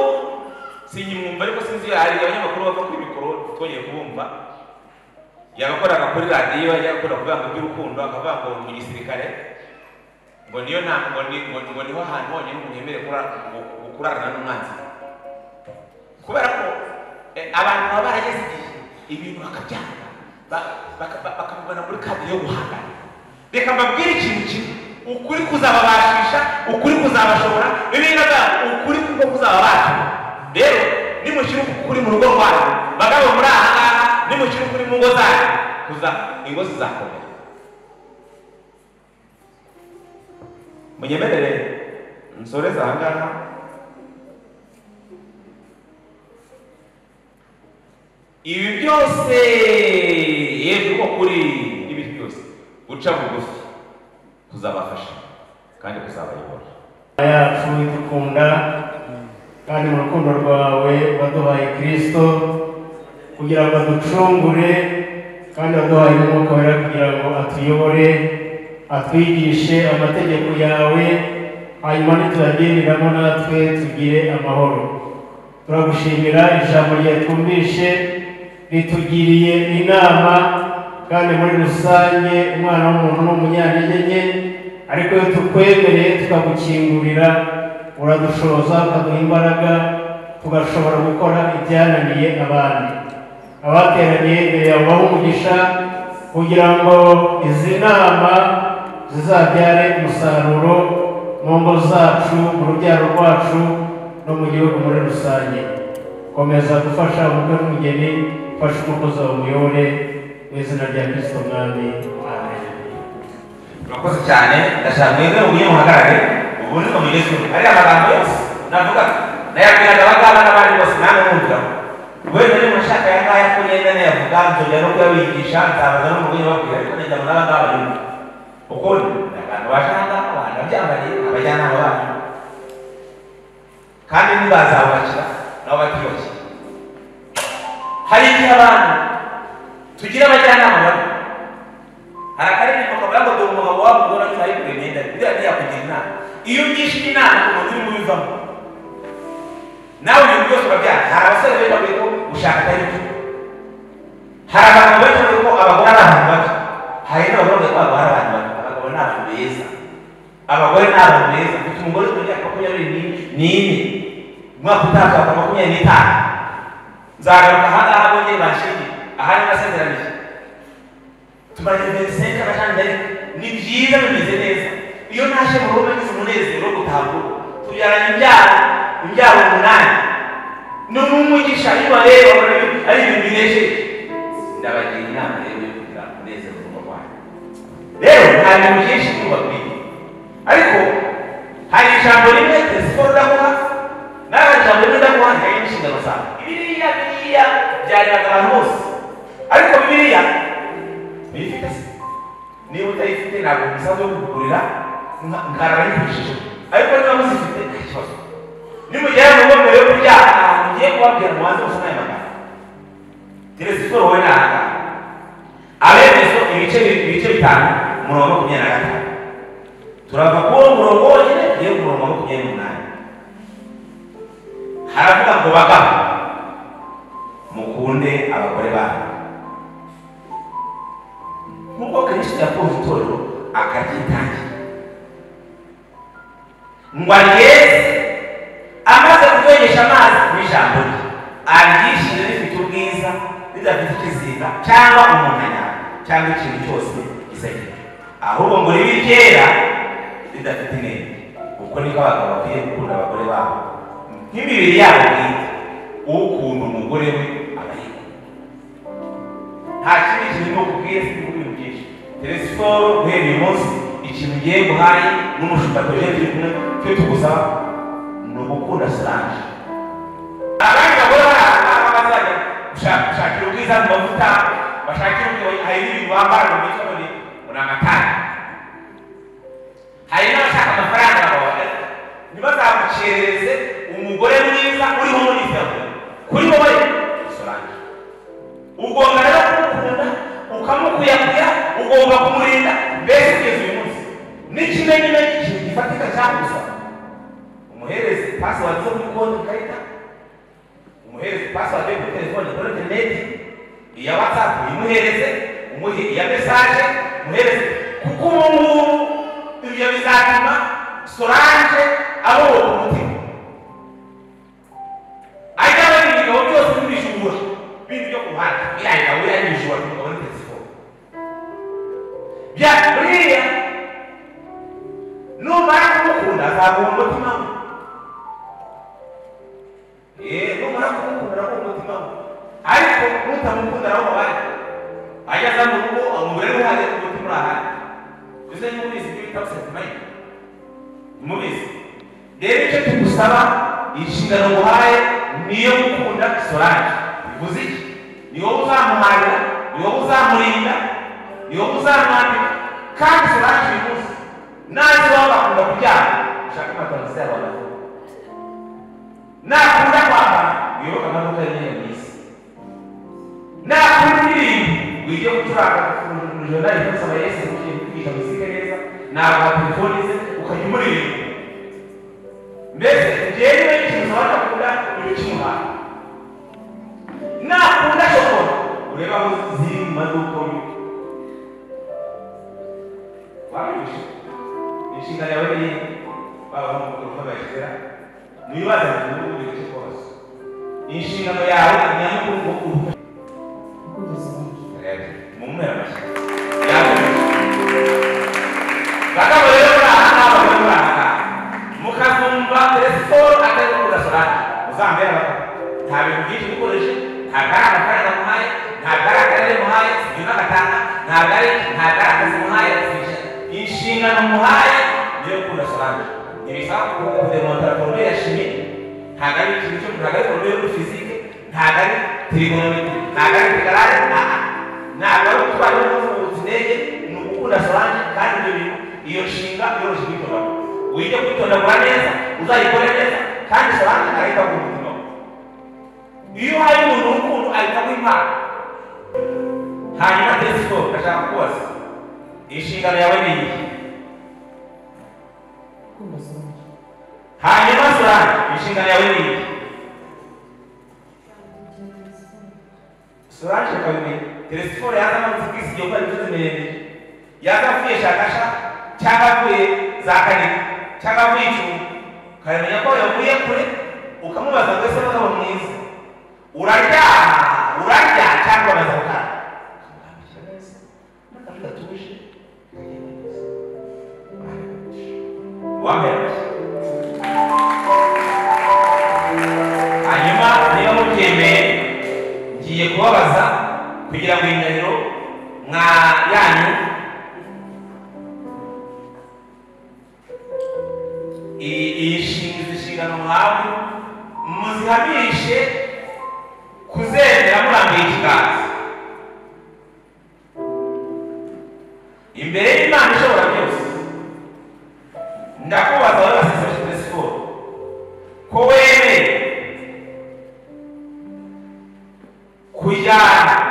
sinyimwumva ariko sinzi iyo hari abanyamakuru bava kuri mikoro twongeye kubumva yabakoraga kuri radiyo yajya gukora kuvuga ngo iby'urukundo akavuga ngo mu gisirikare ngo niyo nta ngo ni ngo, ngo niho hantu honyine umuntu yemerewe kurara- gu- gu- kurarana n'umwanzi kubera ko eh, abantu baba barageze igihe ibintu bakabyanga ba- baka- ba- bakabibona muri kadi yo guhangana reka mbabwire ikintu kimwe ukuri kuzababashisha ukuri kuzabashobora bibiga bwabo ukuri kuko kuzababasha rero nimushyira ukuri mu rugo rwanyu bagabo muri aha ngaha nimushyira ukuri mu ngo zanyu kuza ingo zizakomera munyemerere nsoreze aha ngaha ibi byose yewe uko kuri ibi byose guca bugufi kuzabafasha kandi kuzabayobora yacu idukunda kandi mu rukundo rwawe waduhaye kirisito kugira ngo aducungure kandi waduhaye n'umwuka wera kugira ngo atuyobore atwigishe amategeko yawe hanyuma nituyagenderamo natwe tugire amahoro turagushimira ijambo ryawe twumvishe ritugiriye inama kandi muri rusange umwana w'umuntu ni umunyantege nke ariko iyo tukwemereye tukagukingurira uradushoza ukaduha imbaraga tugashobora gukora ibyananiye abandi abateraniye imbere yawe bahe umugisha kugira ngo izi nama zizabyare umusaruro mu ngo zacu mu rubyaro rwacu no mu gihugu muri rusange komeza gufasha umukwe n'umugeni ufashe umukozi wawe umuyobore mu izina rya kirisito mwami amen murakoze cyane ndashaka mwebwe mujye muhagarare ubu ni mugezweho ariya magambo yose navuga nayabwiraga abangaba n'abandi bose namwe mwumvira wenda niba ushaka aya ngaya ko ngenda nayavuga nzongera no kuyabigisha nzabaza n'umugore babwira ariko ngenda mu n'abangaba nyine kuko ni abantu baje aha ngaha abantu babyambariye abajyanama banyu kandi ntibazabubakira nabo batiyubakira hari igihe abantu tugira abajyanama babi hari akaririmbo kavuga ngo dore umugabo wabo ubona ko ari kuremenda buriya ntiyakugira inama iyo ugishije inama umuntu urimo ubivamo nawe ibintu byose biba byaka hari abasore benshi bavuga ko gushaka atari byo hari abantu benshi bavuga ko abagore ari abantu babi hari n'abagore bavuga ko abagore ari abantu babi abagabo ni abantu beza abagore ni abantu beza mfite umugore ufite imyaka makumyabiri ni- n'ine umwaka utaha azaba makumyabiri n'itanu nzagaruka aha ngaha bongere banshinge aha ni nasezeranije tumaze igihe senga kandi ari ni byiza bimeze neza iyo ntaje mu rugo nagize umunezero wo gutaha urugo tubyaranye ibyaro ibyaro umunani ni n'umugisha iyo bareba babona ibintu- ari ibintu binejeje ndabagira inama rero yo kugira umunezero mu rugo rwanyu rero nta bintu byinshi mubabwiye ariko hari ijambo rimwe tesiforo ndaguha n'aka jambo rimwe ndaguha ntihari n'inshingano zawe biriya biriya byariraga abantu bose ariko biriya bifite se niba utayifite ntabwo umusanzu wo kugurira nkarabanyifashije ariko niba muzifite nta kibazo nimugera mu rugo mbere yo kuryama ahantu ugiye kubabwira umuhanzi wose n'ayo magambo telesiporo wowe ni ahangaha abemezo ibice ibice bitanu umurongo wa makumyabiri na gatanu turava kuri uwo murongo wonyine tugiye ku murongo wa makumyabiri n'umunani haravuga ngo bagabo mukunde abagore banyu nk'uko kristo yakunze itorero akaryitangira ngo aryeze amaze kuryogesha amazi n'ijambo rye aryishije rifite ubwiza ridafite ikizinga cyangwa umuntanya cyangwa ikintu cyose gisekeje ahubwo ngo ribe iryera ridafite intege ubwo niko abagabo bakwiye gukunda abagore babo nk'imibiri yabo bwite ukunda umugore we aba yikunda nta kindi kintu ni ukubwiye sinzi ibintu byinshi telesiporo guhera uyu munsi ikintu ugiye guhaye n'umushumba tuje turi kumwe cyo tugusaba ni ugukunda solange abandi bagore bari ahantu bazajya gushaka- gushakira ubwiza mu mavuta bashakira ubwiza hari n'ibintu bambara mu mitwe none ni amatara hari n'abashaka amafaranga bababaye ntibazamukerereze umugore mwiza uriho muri isabune kuri wowe solange ugomba rero kumukunda ukamukuyakuya ugomba kumurinda mbese kugeza uyu munsi n'ikimenyimenyi kintu gifatika cyagusa umuhereze pasiwadi zo kuri konti ikarita umuhereze pasiwadi yo kuri telefone kuri interineti iya watsapu imuhereze umuhe iya mesaje umuhereze kuko ubu ngubu ibyo bizatuma solange aruhuka umutima ariko aba ari ibigabo byose n'ibijura ibintu byo ku muhanda bihahira buriya n'ibijura umugabo ni telefone bya buriya numara kumukunda azaguha umutima we yeee numara kumukunda araguha umutima we ariko nutamukunda arawubaye ageze mu rugo umugore we uhagaze ku mutima urahari ese niba ubizi ibyo bita sentimayiti mubizi rero icyo tugusaba inshingano nguhaye niyo gukunda solange bivuze iki ni wowe uzamuharira ni wowe uzamurinda ni wowe uzamwambika kandi solange uyu munsi nazi iwawe bakunda kuryama ushake amatarasi yabo bagavuga nakunda kwambara wibuke amaduka y'imyenda myiza nakunda indirimbo wige gucuranga jorodani rwose aba yesu ugiye kwiga muzika neza ntabwo telefoni ze ukajya umuririmba mbese njyewe ikintu wanakunda ubikimuha nakunda shokora ureba aho ziri mu maduka y'uko wabibisha inshinga yawe ni baba nk'uko bayishyira ntibibaze ngo ni ubu bice kose inshingano yawe ni nyamukuru ngo mumwe amashyi bagabo rero muri aha n'aba bari muri aha ngaha mukazumva telefone atari gukunda solage uzambere abagabo nta bintu byinshi bikoreshe ntabwo ari amafaranga muhaye ntabwo ari akarere muhaye sibyo n'agatanga ntabwo ari ntabwo ari akazi muhaye sibyo inshingano muhaye niyo gukunda solage ntibisaba kudemontara foromere ya shimi ntabwo ari ikintu cyo ntabwo ari foromere muri fizike ntabwo ari trigonometri ntabwo ari tegarare ntabwo ntabwo ari gutwara imodoka ngo uzirege ni ugukunda solange kandi ibyo bintu iyo nshinga yoroshye kuyitondagura wige kuyitondagura neza uzayikore neza kandi solange arahita aguha umutima we iyo hari umuntu w'ukuntu ahita aguha impano hanyuma telesikope ndashaka kubaza inshingano yawe ni iyi hanyuma solange inshingano yawe ni iyi solange kabiri telefone yazamutse ubwisi igihe ukora imisozi miremire yazavuye shakasha cyangwa avuye za kanini cyangwa avuye icumu ukamenya ko yavuye kure ukamubaza ngo ese mugabo mwiza uraryama urarya cyangwa uraza gukara wamenya hanyuma niba mubyemeye ngiye kubabaza kugira ngo iyi ndahiro mwa yanyu i- iyi nshinga izi nshingano mwawe muzihamishe kuzemera murambuye ikiganza imbere y'imana ishobora byose ndakubaza wowe waseseshe siporo ko wemeye kujya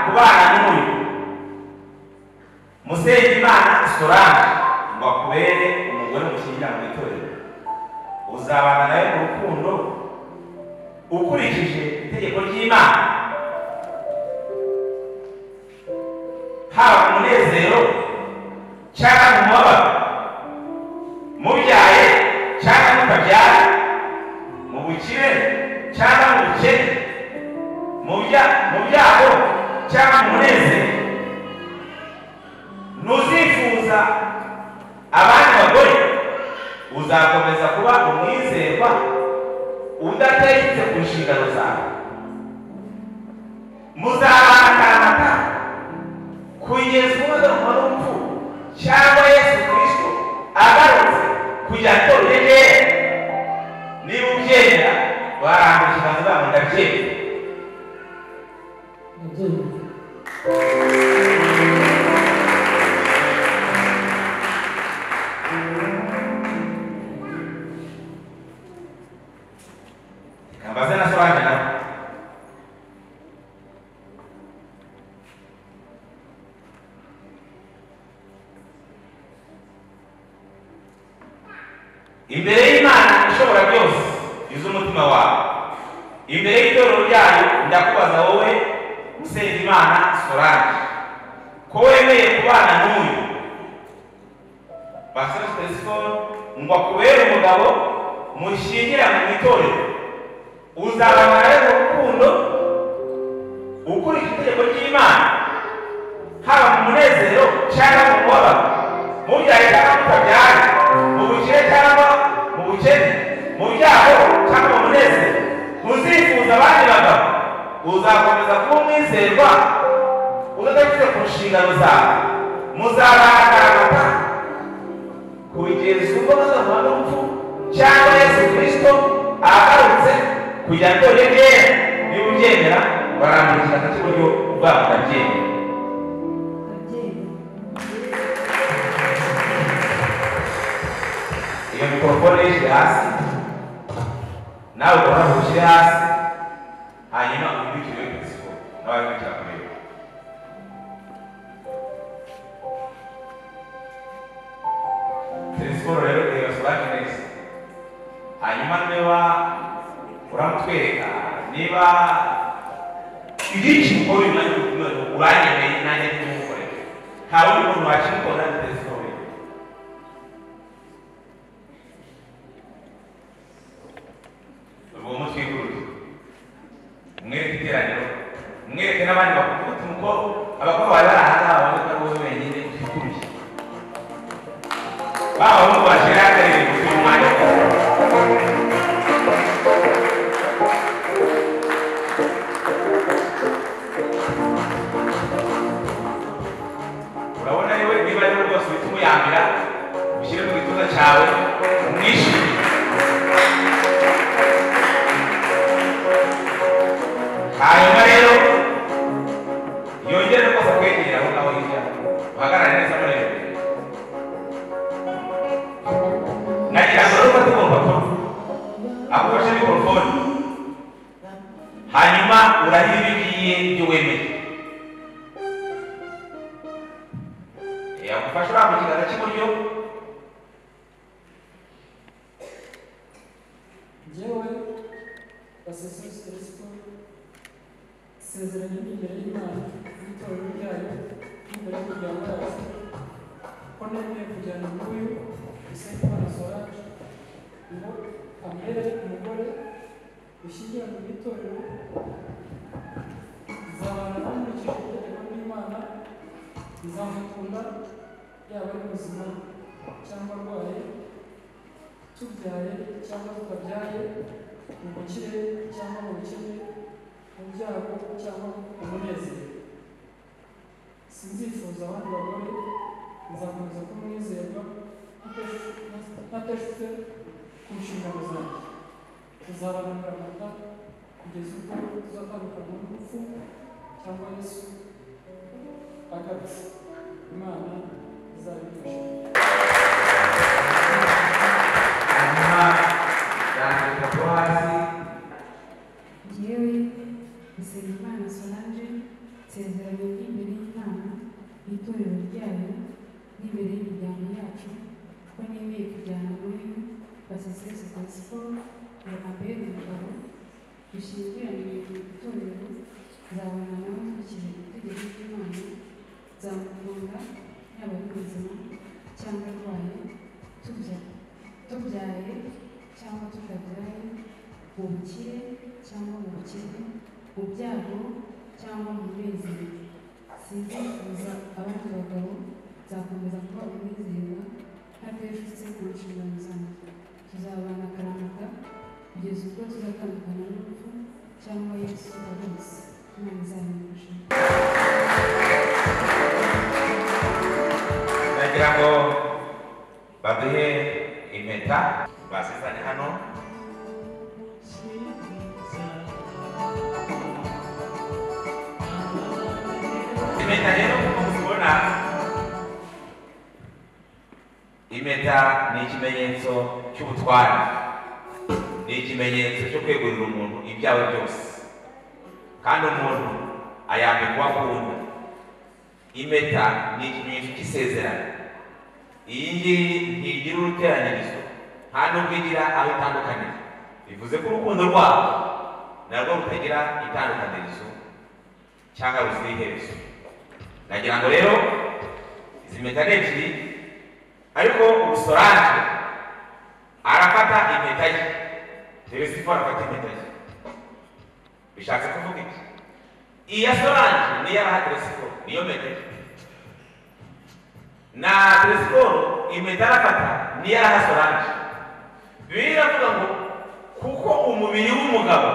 kubana n'uyu musengimana solange ngo akubere umugore mushyingira mu itorero uzabana nawe mu rukundo ukurikije itegeko ry'imana haba mu munezero cyangwa mu mubabaro mubyaye cyangwa mutabyaye mu bukire cyangwa mu bukene mu bya- mu byago cyangwa mu munezero ntuzifuza abandi bagore uzakomeza kuba umwizerwa udategetse ku nshingano zawe muzabangaramata kugeza umwazanwa n'urupfu cyangwa yesu kirisito agarutse kugira ngo rege niba ubyenda warambuye ikiganza babo ndabyemera ambaze na solange nawe imbere y'imana ishobora byose iz'umutima wawe imbere y'itorero ryayo ndakubaza wowe usenga imana solange ko wemeye kubana n'uyu basore telefone ngo akubere umugabo mushyingira mu itorero uzabana rero mu rukundo ukurikije itegeko ry'imana haba mu munezero cyangwa mu mubabaro mubyaye cyangwa mutabyaye mu bukire cyangwa mu bukene mu byago cyangwa mu munezero muzifuza abandi bagabo uzakomeza kuba umwizerwa udadafite ku nshingano zawe muzabangaramata kugeza ubwo bazahura n'urupfu cyangwa yesu kirisito agarutse kugira ngo rege niba ubyemera barambikira ku kiburyo ubwabo urabyemera iyo mikorofone yishyire hasi nawe ubona ko ushyire hasi hanyuma ukurikire pisipo nawe wicara kuri yo telesiporo rero irasobanura neza hanyuma niba uramutwereka niba ibyinshi ukora bimaze uranyemeye nanjye ntimukorere nta wundi muntu wakimukora na telesiporo ye uwo mutwikuruze mwereke iteraniro mwereke n'abandi bakuru ufite umukobwa abakobwa bari bari aha ngaha babone ko ari wowe wenyine utikuruye baba abahungu bashyira akarere kuko uyu mwanya wose urabona niwe niba ari we rwose uhita umuyambira ushyire mu gituza cyawe umwishimire hanyuma rero yongere rwose akwegera aho ngaho hirya uhagarare neza muri iyo nagira ngo rero tugomba kuba akufashe mikorofone hanyuma urahira ibyo ugiye ibyo wemeye yagufasha urambye ikiganza cy'iburyo Njyewe Basesose Kristo nsezeranye imbere y'Imana n'itorero ryayo n'imbere y'umuryango wacu ko nemeye kujyana n'uyu Usengimana Solange ngo ambere umugore ushyingiranwe n'itorero nzabana nakurikije itegeko ry'Imana nzamukunda yaba ari muzima cyangwa arwaye tubyaye cyangwa tutabyaye mu bukire cyangwa mu bukene mu byago cyangwa mu munezero sinzifuza abandi bagore nzakomeza kumwizerwa ntateshutse ku nshingano zanjye tuzabananira amata kugeza ubwo tuzatandukana n'urupfu cyangwa yesu agapfa imana izabifasha hanyuma yandika ko hasi njyewe Nsengimana Solange nsezeranye n'imbere y'inama n'itorero ryayo n'imbere y'imiryango yacu ko nemeye kujyana muri basesesi pasiporo ngo ambere umugabo dushyingiranywe mu itorero nzabona nawe nkurikije itegeko ry'imana nzamukunda yaba ari muzima cyangwa arwaye tubyaye tubyaye cyangwa tutabyaye mu bukire cyangwa mu bukene mu byago cyangwa mu munezero sinzifuza abandi bagabo nzakomeza kuba umwizerwa ntateshutse ku nshingano zanjye tuzabana akaramata kugeza ubwo tuzatandukana n'urupfu cyangwa yesu abose imana izabimufasha nagira ngo baduhe impeta basesane hano impeta rero nk'uko muzibona impeta ni ikimenyetso cy'ubutware ni ikimenyetso cyo kwegurira umuntu ibyawe byose kandi umuntu ayambikwa akunda impeta ni ikimenyetso cy'isezerano iyi ngiyi ntigira uruteranyirizo nta nubwo igira aho itandukanira bivuze ko urukundo rwabo narwo rutagira itandukanirizo cyangwa ruzira iherezo nagira ngo rero izi mpeta ni ebyiri ariko umusoranje arafata impeta ye teresifo arafata impeta ye bishatse kuvuga iki iya soranje niyo araha teresifo niyo mpeta ye na telesiporo impeta arafata niyo araha soranje bibiliya iravuga ngo kuko umubiri w'umugabo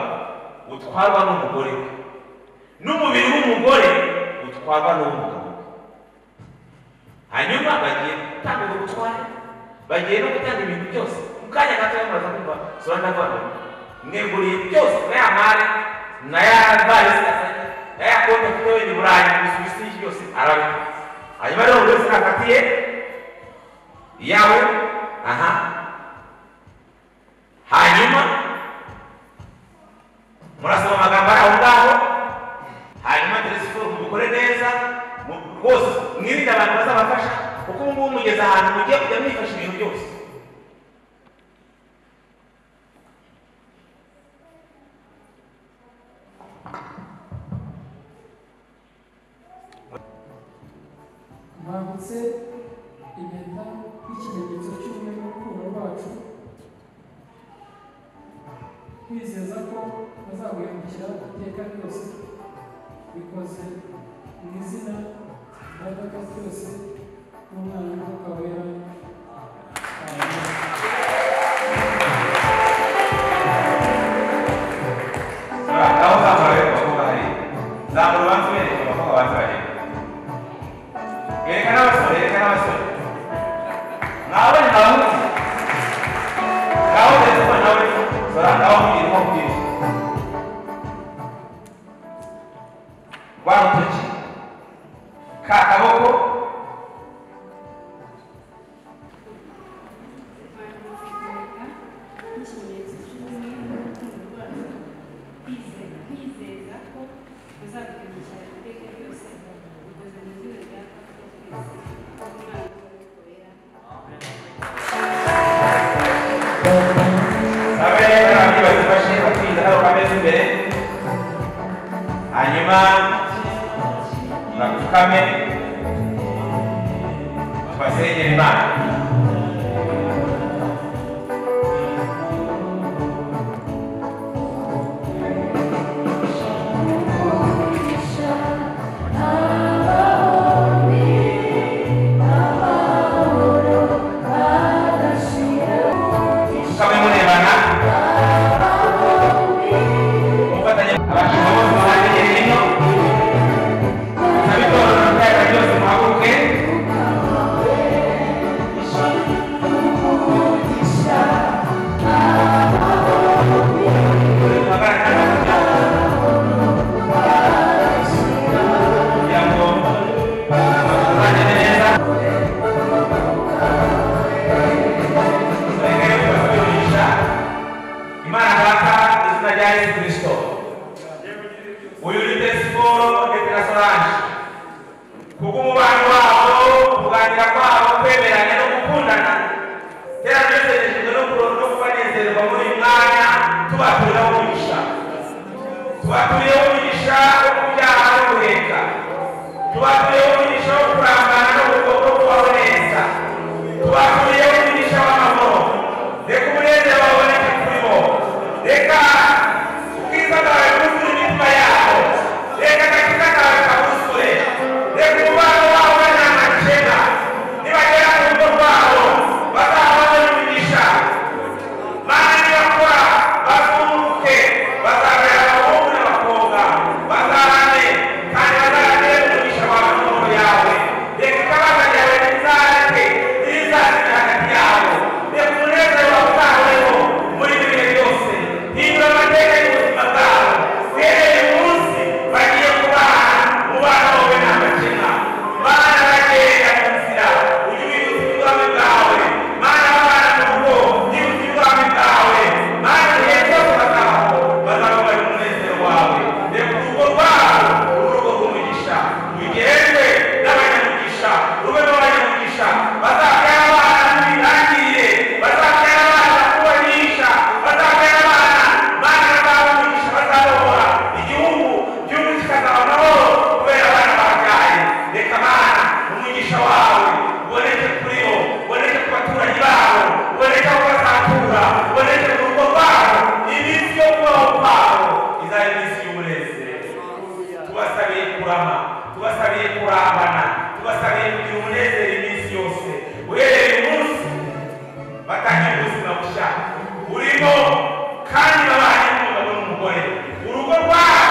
utwarwa n'umugore we n'umubiri w'umugore utwarwa n'uw'umugabo we hanyuma bagiye gutanga ubwo butware bagiye no gutanga ibintu byose mu kanya gato muraza kumva soranje avuga ngo mweguriye byose na ya mari na ya varisi na ya konti afite wenda i burayi mu bisubizi byose arabikora hanyuma rero buri wese afatiye iyawe aha hanyuma murasoma amagambo ari aho ngaho hanyuma telesiforo mubikore neza mu- rwose mwirinde abantu bazabafasha kuko ubu ngubu mugeze ahantu mugiye kujya mwifasha ibintu byose Mwambutse impeta nk'ikimenyetso cy'ubumwe n'urukundo rwacu kwizeza ko bazaguhemukira iteka ryose bikoze mu izina rya data ryose n'umwana w'umwuka wera Amen. aho uzamura rero abakobwa hari zamura ubanza ubereka abakobwa banza bareba bereka n'abasore bereka n'abasore nawe ni abahungu ngaho telesifo nawe sora ngaho mugire nko kubwira rwa rutoki ka kaboko n'ikimenyetso cy'ubumwe n'urukundo rwacu kwizera kwizeza ko bazaduhemukira iteka ryose bikoze mu izina rya kristo yesu umwana w'umwuka wera kami murebana mufatanya abashinwa bose muhanganye hino nabitorora byaka byose muhaguruke kugira ngo tubane neza Mereka yang berasal dari Indonesia, di mana data izin aja Yesus Kristo. Uyuri tesiporo etirasorange. Kuko umubano wabo, kuganira kwabo, kwemeranya no gukundana, kera byose hejuru no kuro- no kubanezerwa muri uyu mwanya, tubaturiraho umugisha. Tubaturiraho umugisha wo kubyaha no guheka. Tubaturiraho umugisha wo kurambana no kugo- no kubaho neza. tubakuriye umugisha w'amahoro reka umunezero waboneke kuri bo reka ubwiza bwawe bwuzure imitima yabo reka agakiza kawe kabuzure reka umubano wabo ube nta makena nibagera ku rugo rwabo bazahabone umugisha mana nibakora bazunguke bazabera abahungu n'abakobwa bazarane kandi bazarane umugisha wawe n'amahoro yawe reka ikibazo ryawe rizareke rizazira hagati yabo reka umunezero wawe uzahoreho muri ibi bihe byose hindura amateka y'ubuzima bwabo uhereye umunsi bagiye kubana umubano wawe nta makemwa mana bagenda mu nzira ujye ubibutsa ubwami bwawe mana babana mu rugo yibutsa ubwami bwawe mana igihe cyose bazabaho bazababara umunezero wawe reka urugo rwabo urugo rw'umugisha ugerwe n'abanyamugisha rube n'abanyamugisha bazabyara abana b'ibirangirire bazabyara abana kubanisha bazabyara abana mana bazabamugisha bazabohora igihugu igihugu kikazaba amahoro kubera abana babyaye reka mana umugisha wawe uboneke kuri bo uboneke ku baturage babo uboneke aho bazatura uboneke mu rugo rwabo iminsi yo kubaho kwabo izaba iminsi y'umunezero tubasabiye kurama tubasabiye kurambana tubasabiye kugira umunezero iminsi yose uhereye umunsi batangira ubuzima bushya burimo kandi babanye n'umugabo n'umugore urugo rwabo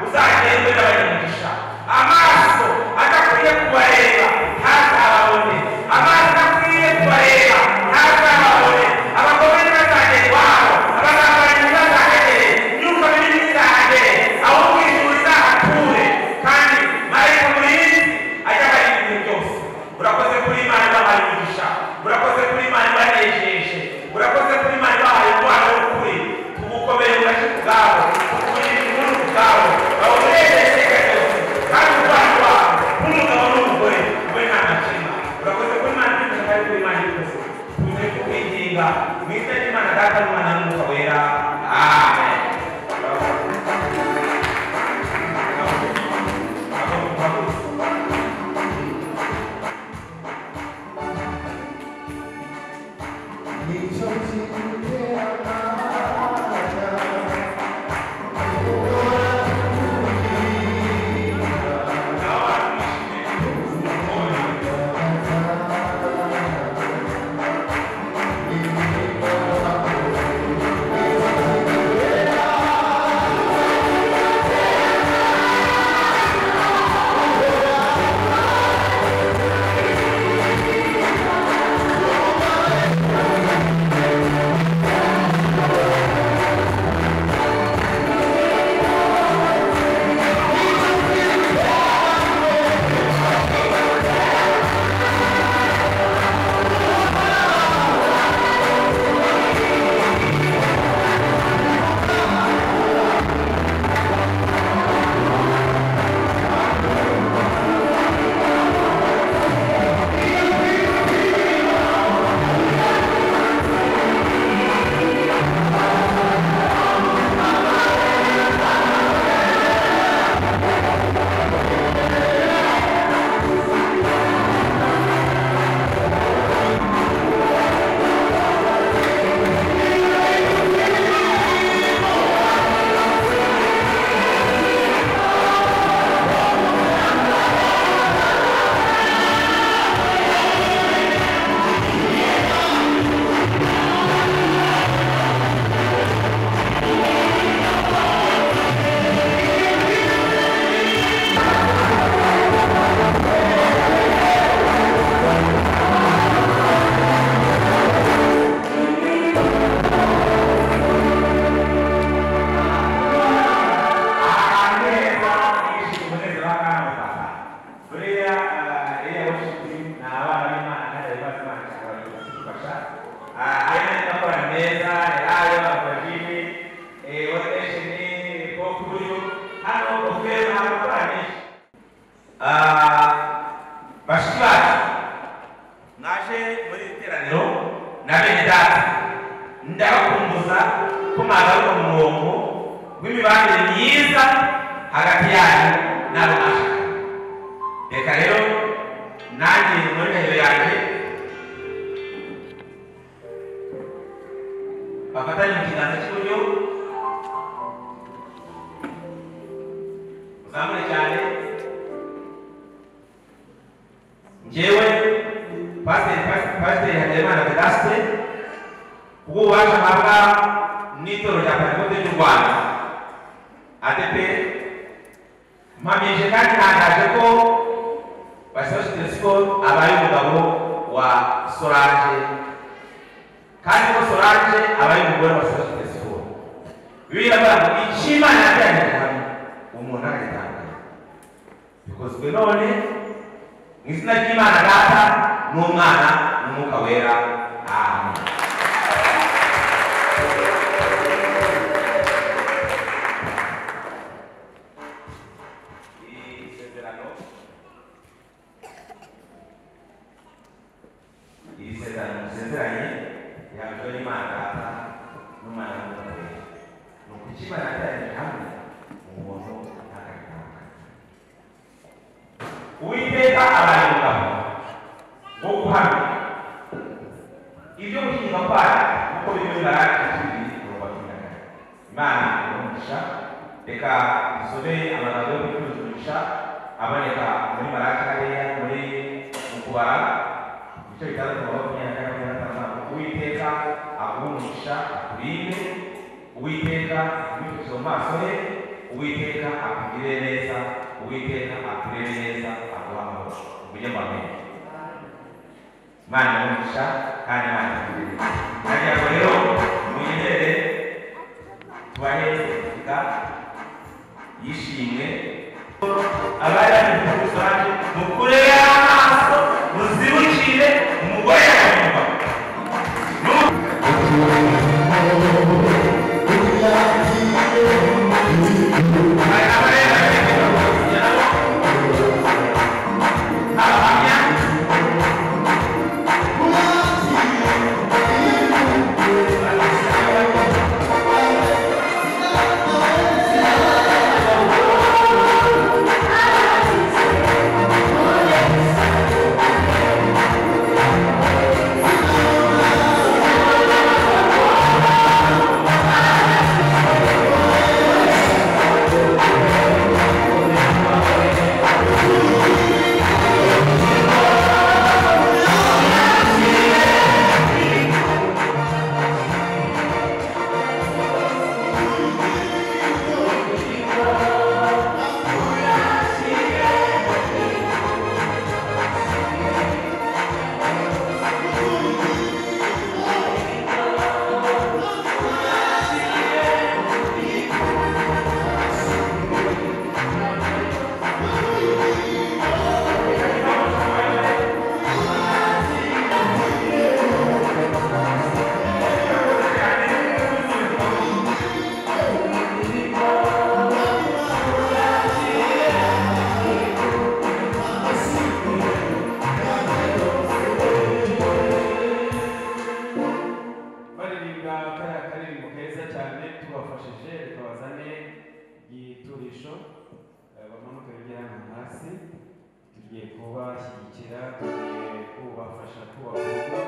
uzagendwe n'abanyamugisha amaso adakwiye kubareba ntazababone amaso adakwiye kubareba ntazababone abagore ntibazagere iwabo abazambara ntibazagere imyuka mibi ntizahagere ahubwo ijuru rizahature kandi marayika murinzi ajya abareba ibintu byose urakoze kuri imana ibahaye umugisha urakoze kuri imana ibanejeje urakoze kuri imana ibahaye umwana w'ukuri tugukomere murashi kubwabo tukumirire inkuru kubwabo bawunezeze iteka ryose kandi umubano wabo nk'umugabo n'umugore we nta makemwa urakoze kuri imana iby'umugisha kandi kuri imana ibyose tuze kukwinginga mu izina ry'imana data n'umwana n'umwuka wera amen Ah, aina ya kwa meza yayo mabadili eh wateshi ni pokuyo hano okera hakurani ah bashikati naje muri iri teraniro nabene data ndabakumbuza ko mwagaruka mu murongo w'imibanire myiza hagati yanyu n'abo mwashakanye reka rero nanjye muri ndahiro yanjye bafatanye mu kiganza cy'iburyo muzamure cyane ngewe pasiteri Pas- pasiteri habyarimana vedaste ububasha mpabwa n'itorero rya panikote ry'u rwanda adeperi mpamije kandi ntangaje ko basabasi telesikope abaye umugabo wa solange kandi ko solange aba ari umugore wa solange telefone biriya bantu icyo imana yabyanditse hamwe umuntu aragitangaza bikozwe none mu izina ry'imana data n'umwana n'umwuka wera amen iri sezerano iri sezerano musezeranye yabyo y'imana data n'umwana w'umuntu ni ukuki imana yateranyije hamwe umuntu ntakabitanga uwiteka abaye umugabo wo guhamya ibyo guhinga kwayo kuko bimwe bimarana ikindi kurumva kunyagana imana iramugisha reka dusome amagambo yo kwikundisha aboneka muri maraka hariya muri mu kubara ibice bitandatu na makumyabiri na kane makumyabiri na gatanu uwiteka akumisha akurinde uwiteka akumukize mu maso he uwiteka akugirire neza uwiteka akurere neza aguha amahoro mujye mubamenya imana imugisha kandi imana ikugirire neza nagira ngo rero muyizere tubahe sertifika yishimwe abari bafite umusanzu mukurere amaso muzibukire umugore yawe umugabo baririmba kariya karirimbo keza cyane tubafashije tubazane igiturisho eh, bamanuke bigera hano hasi tugiye kubashyigikira tugiye kubafasha kubakunda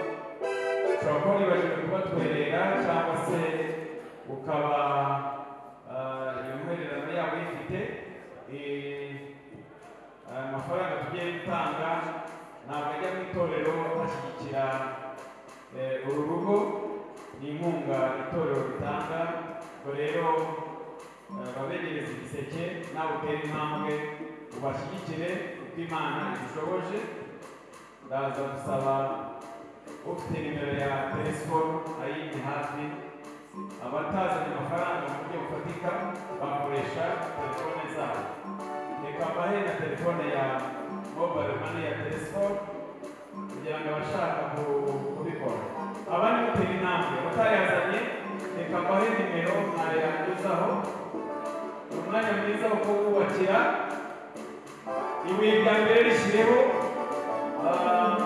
ushobora kuba wibajije kubatwerera cyangwa se ukaba ah, iyo mwererano yabo uyifite eh, amafaranga tugiye gutanga ntabwo ajya mu itorero ashyigikira eh, uru rugo ni inkunga itorero ritanga ubwo rero eh, babegereze igiseke nawe utere intambwe ubashyigikire uko imana ibishoboje ndaza gusaba ufite nimero ya telesikopu ayindi hafi abatazanye amafaranga mu buryo bufatika bakoresha telefone zabo reka mbahe na telefone ya mobile money ya telesikopu kugira ngo abashaka ku- kubikora umwanya mwiza wo kuwubakira ibuye rya mbere rishyireho ah,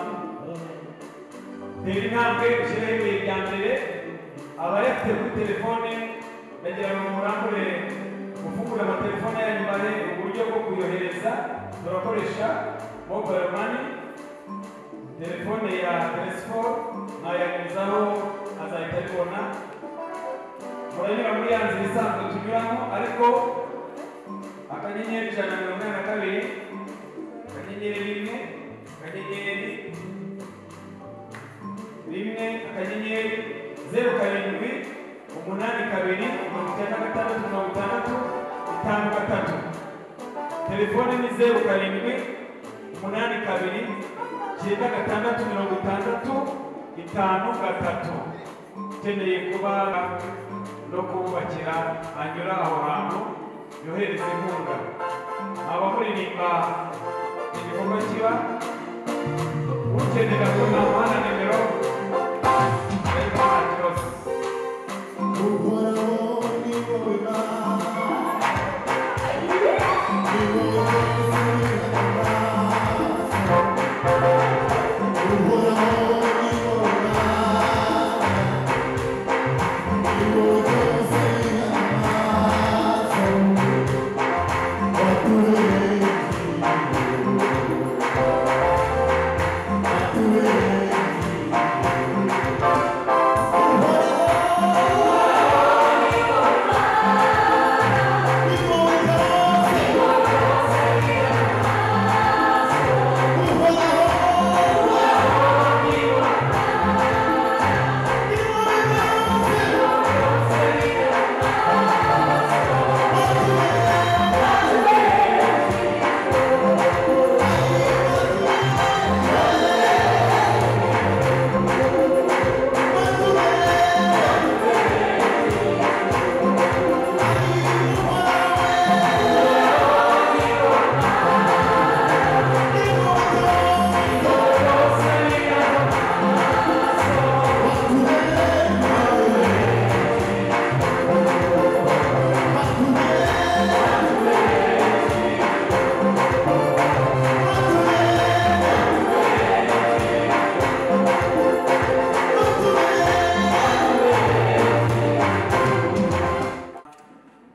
tera intambwe ushyireho ibuye rya mbere abayafite kuri telefone ndagira ngo murangure kuvugura amatelefone yanyu bare uburyo bwo kuyohereza turakoresha mobile money telefone ya Teresifo ntayaguzaho azahita abibona muranyura muri ya nzira isanzwe tunyuramo ariko akanyenyeri ijana na mirongo inani na kabiri akanyenyeri rimwe akanyenyeri rimwe akanyenyeri zeru karindwi umunani kabiri mirongo icyenda na gatandatu mirongo itandatu itanu gatatu telefone ni zeru karindwi umunani kabiri icyenda gatandatu mirongo itandatu itanu gatatu ukeneye kuba no kububakira hanyura aho hantu yohereza inkunga abamuririmba igikorwa kiba ukenera kunama na nimero bari kuhakiroza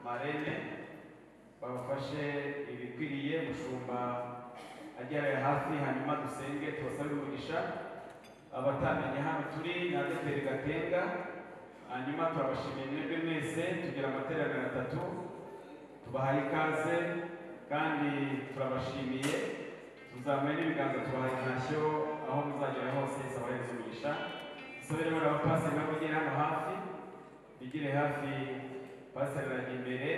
marene babafashe ibikwiriye mushumba agerayo hafi hanyuma dusenge tubasabe umugisha abatamenye hano turi na dogiteri gatenga hanyuma turabashimiye mwebwe mwese tugira amateraniro atatu tubahaye ikaze kandi turabashimiye tuzamuye n'ibiganza tubahaye intashyo aho muzagera hose isabahereza umugisha dusabe rero abapasiteri nabo bagere hano hafi bigire hafi pasiteri arajya imbere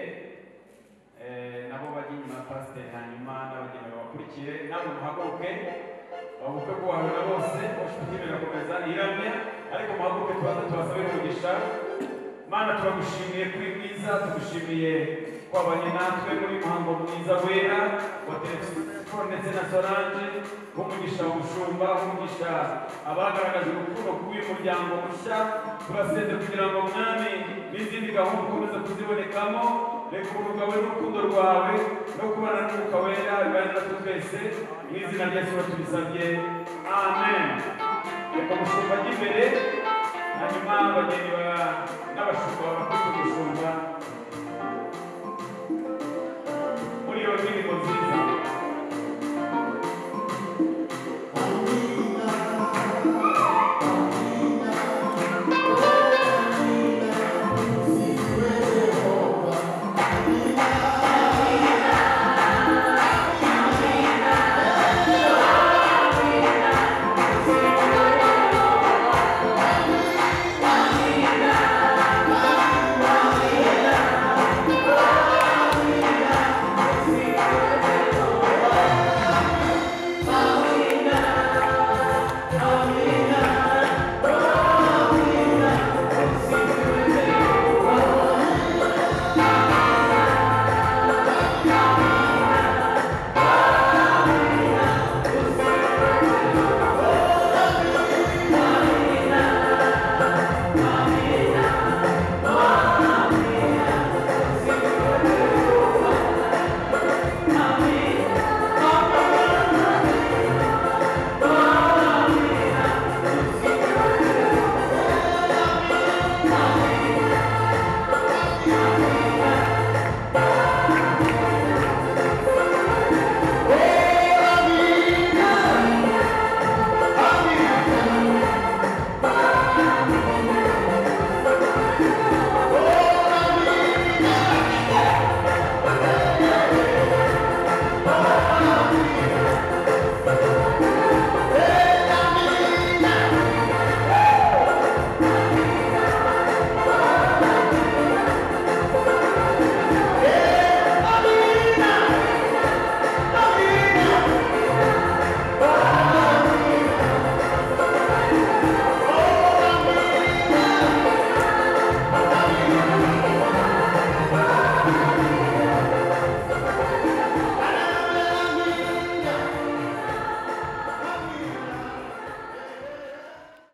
eh, nabo bajya inyuma ya pasiteri hanyuma n'abageni babakurikire namwe muhaguruke babuke kubahana bose bafite birakomeza iramye ariko muhaguruke tubanza tubasabire umugisha mana turagushimiye kuri bwiza tugushimiye twabanye natwe muri muhango mwiza wera wa telefone ndetse na solange nk'umugisha umushumba nk'umugisha abagaragaje urukundo rw'uyu muryango mushya turasenze kugira ngo mwami n'izindi gahunda ukomeze kuzibonekamo reka ubugawe n'urukundo rwawe no kubana n'umwuka wera bibane natwe twese mu izina rya yesu tubisabye amen reka umushumba ajya imbere hanyuma abageni ba- n'abashumba barakuta umushumba muri iyo ndirimbo nziza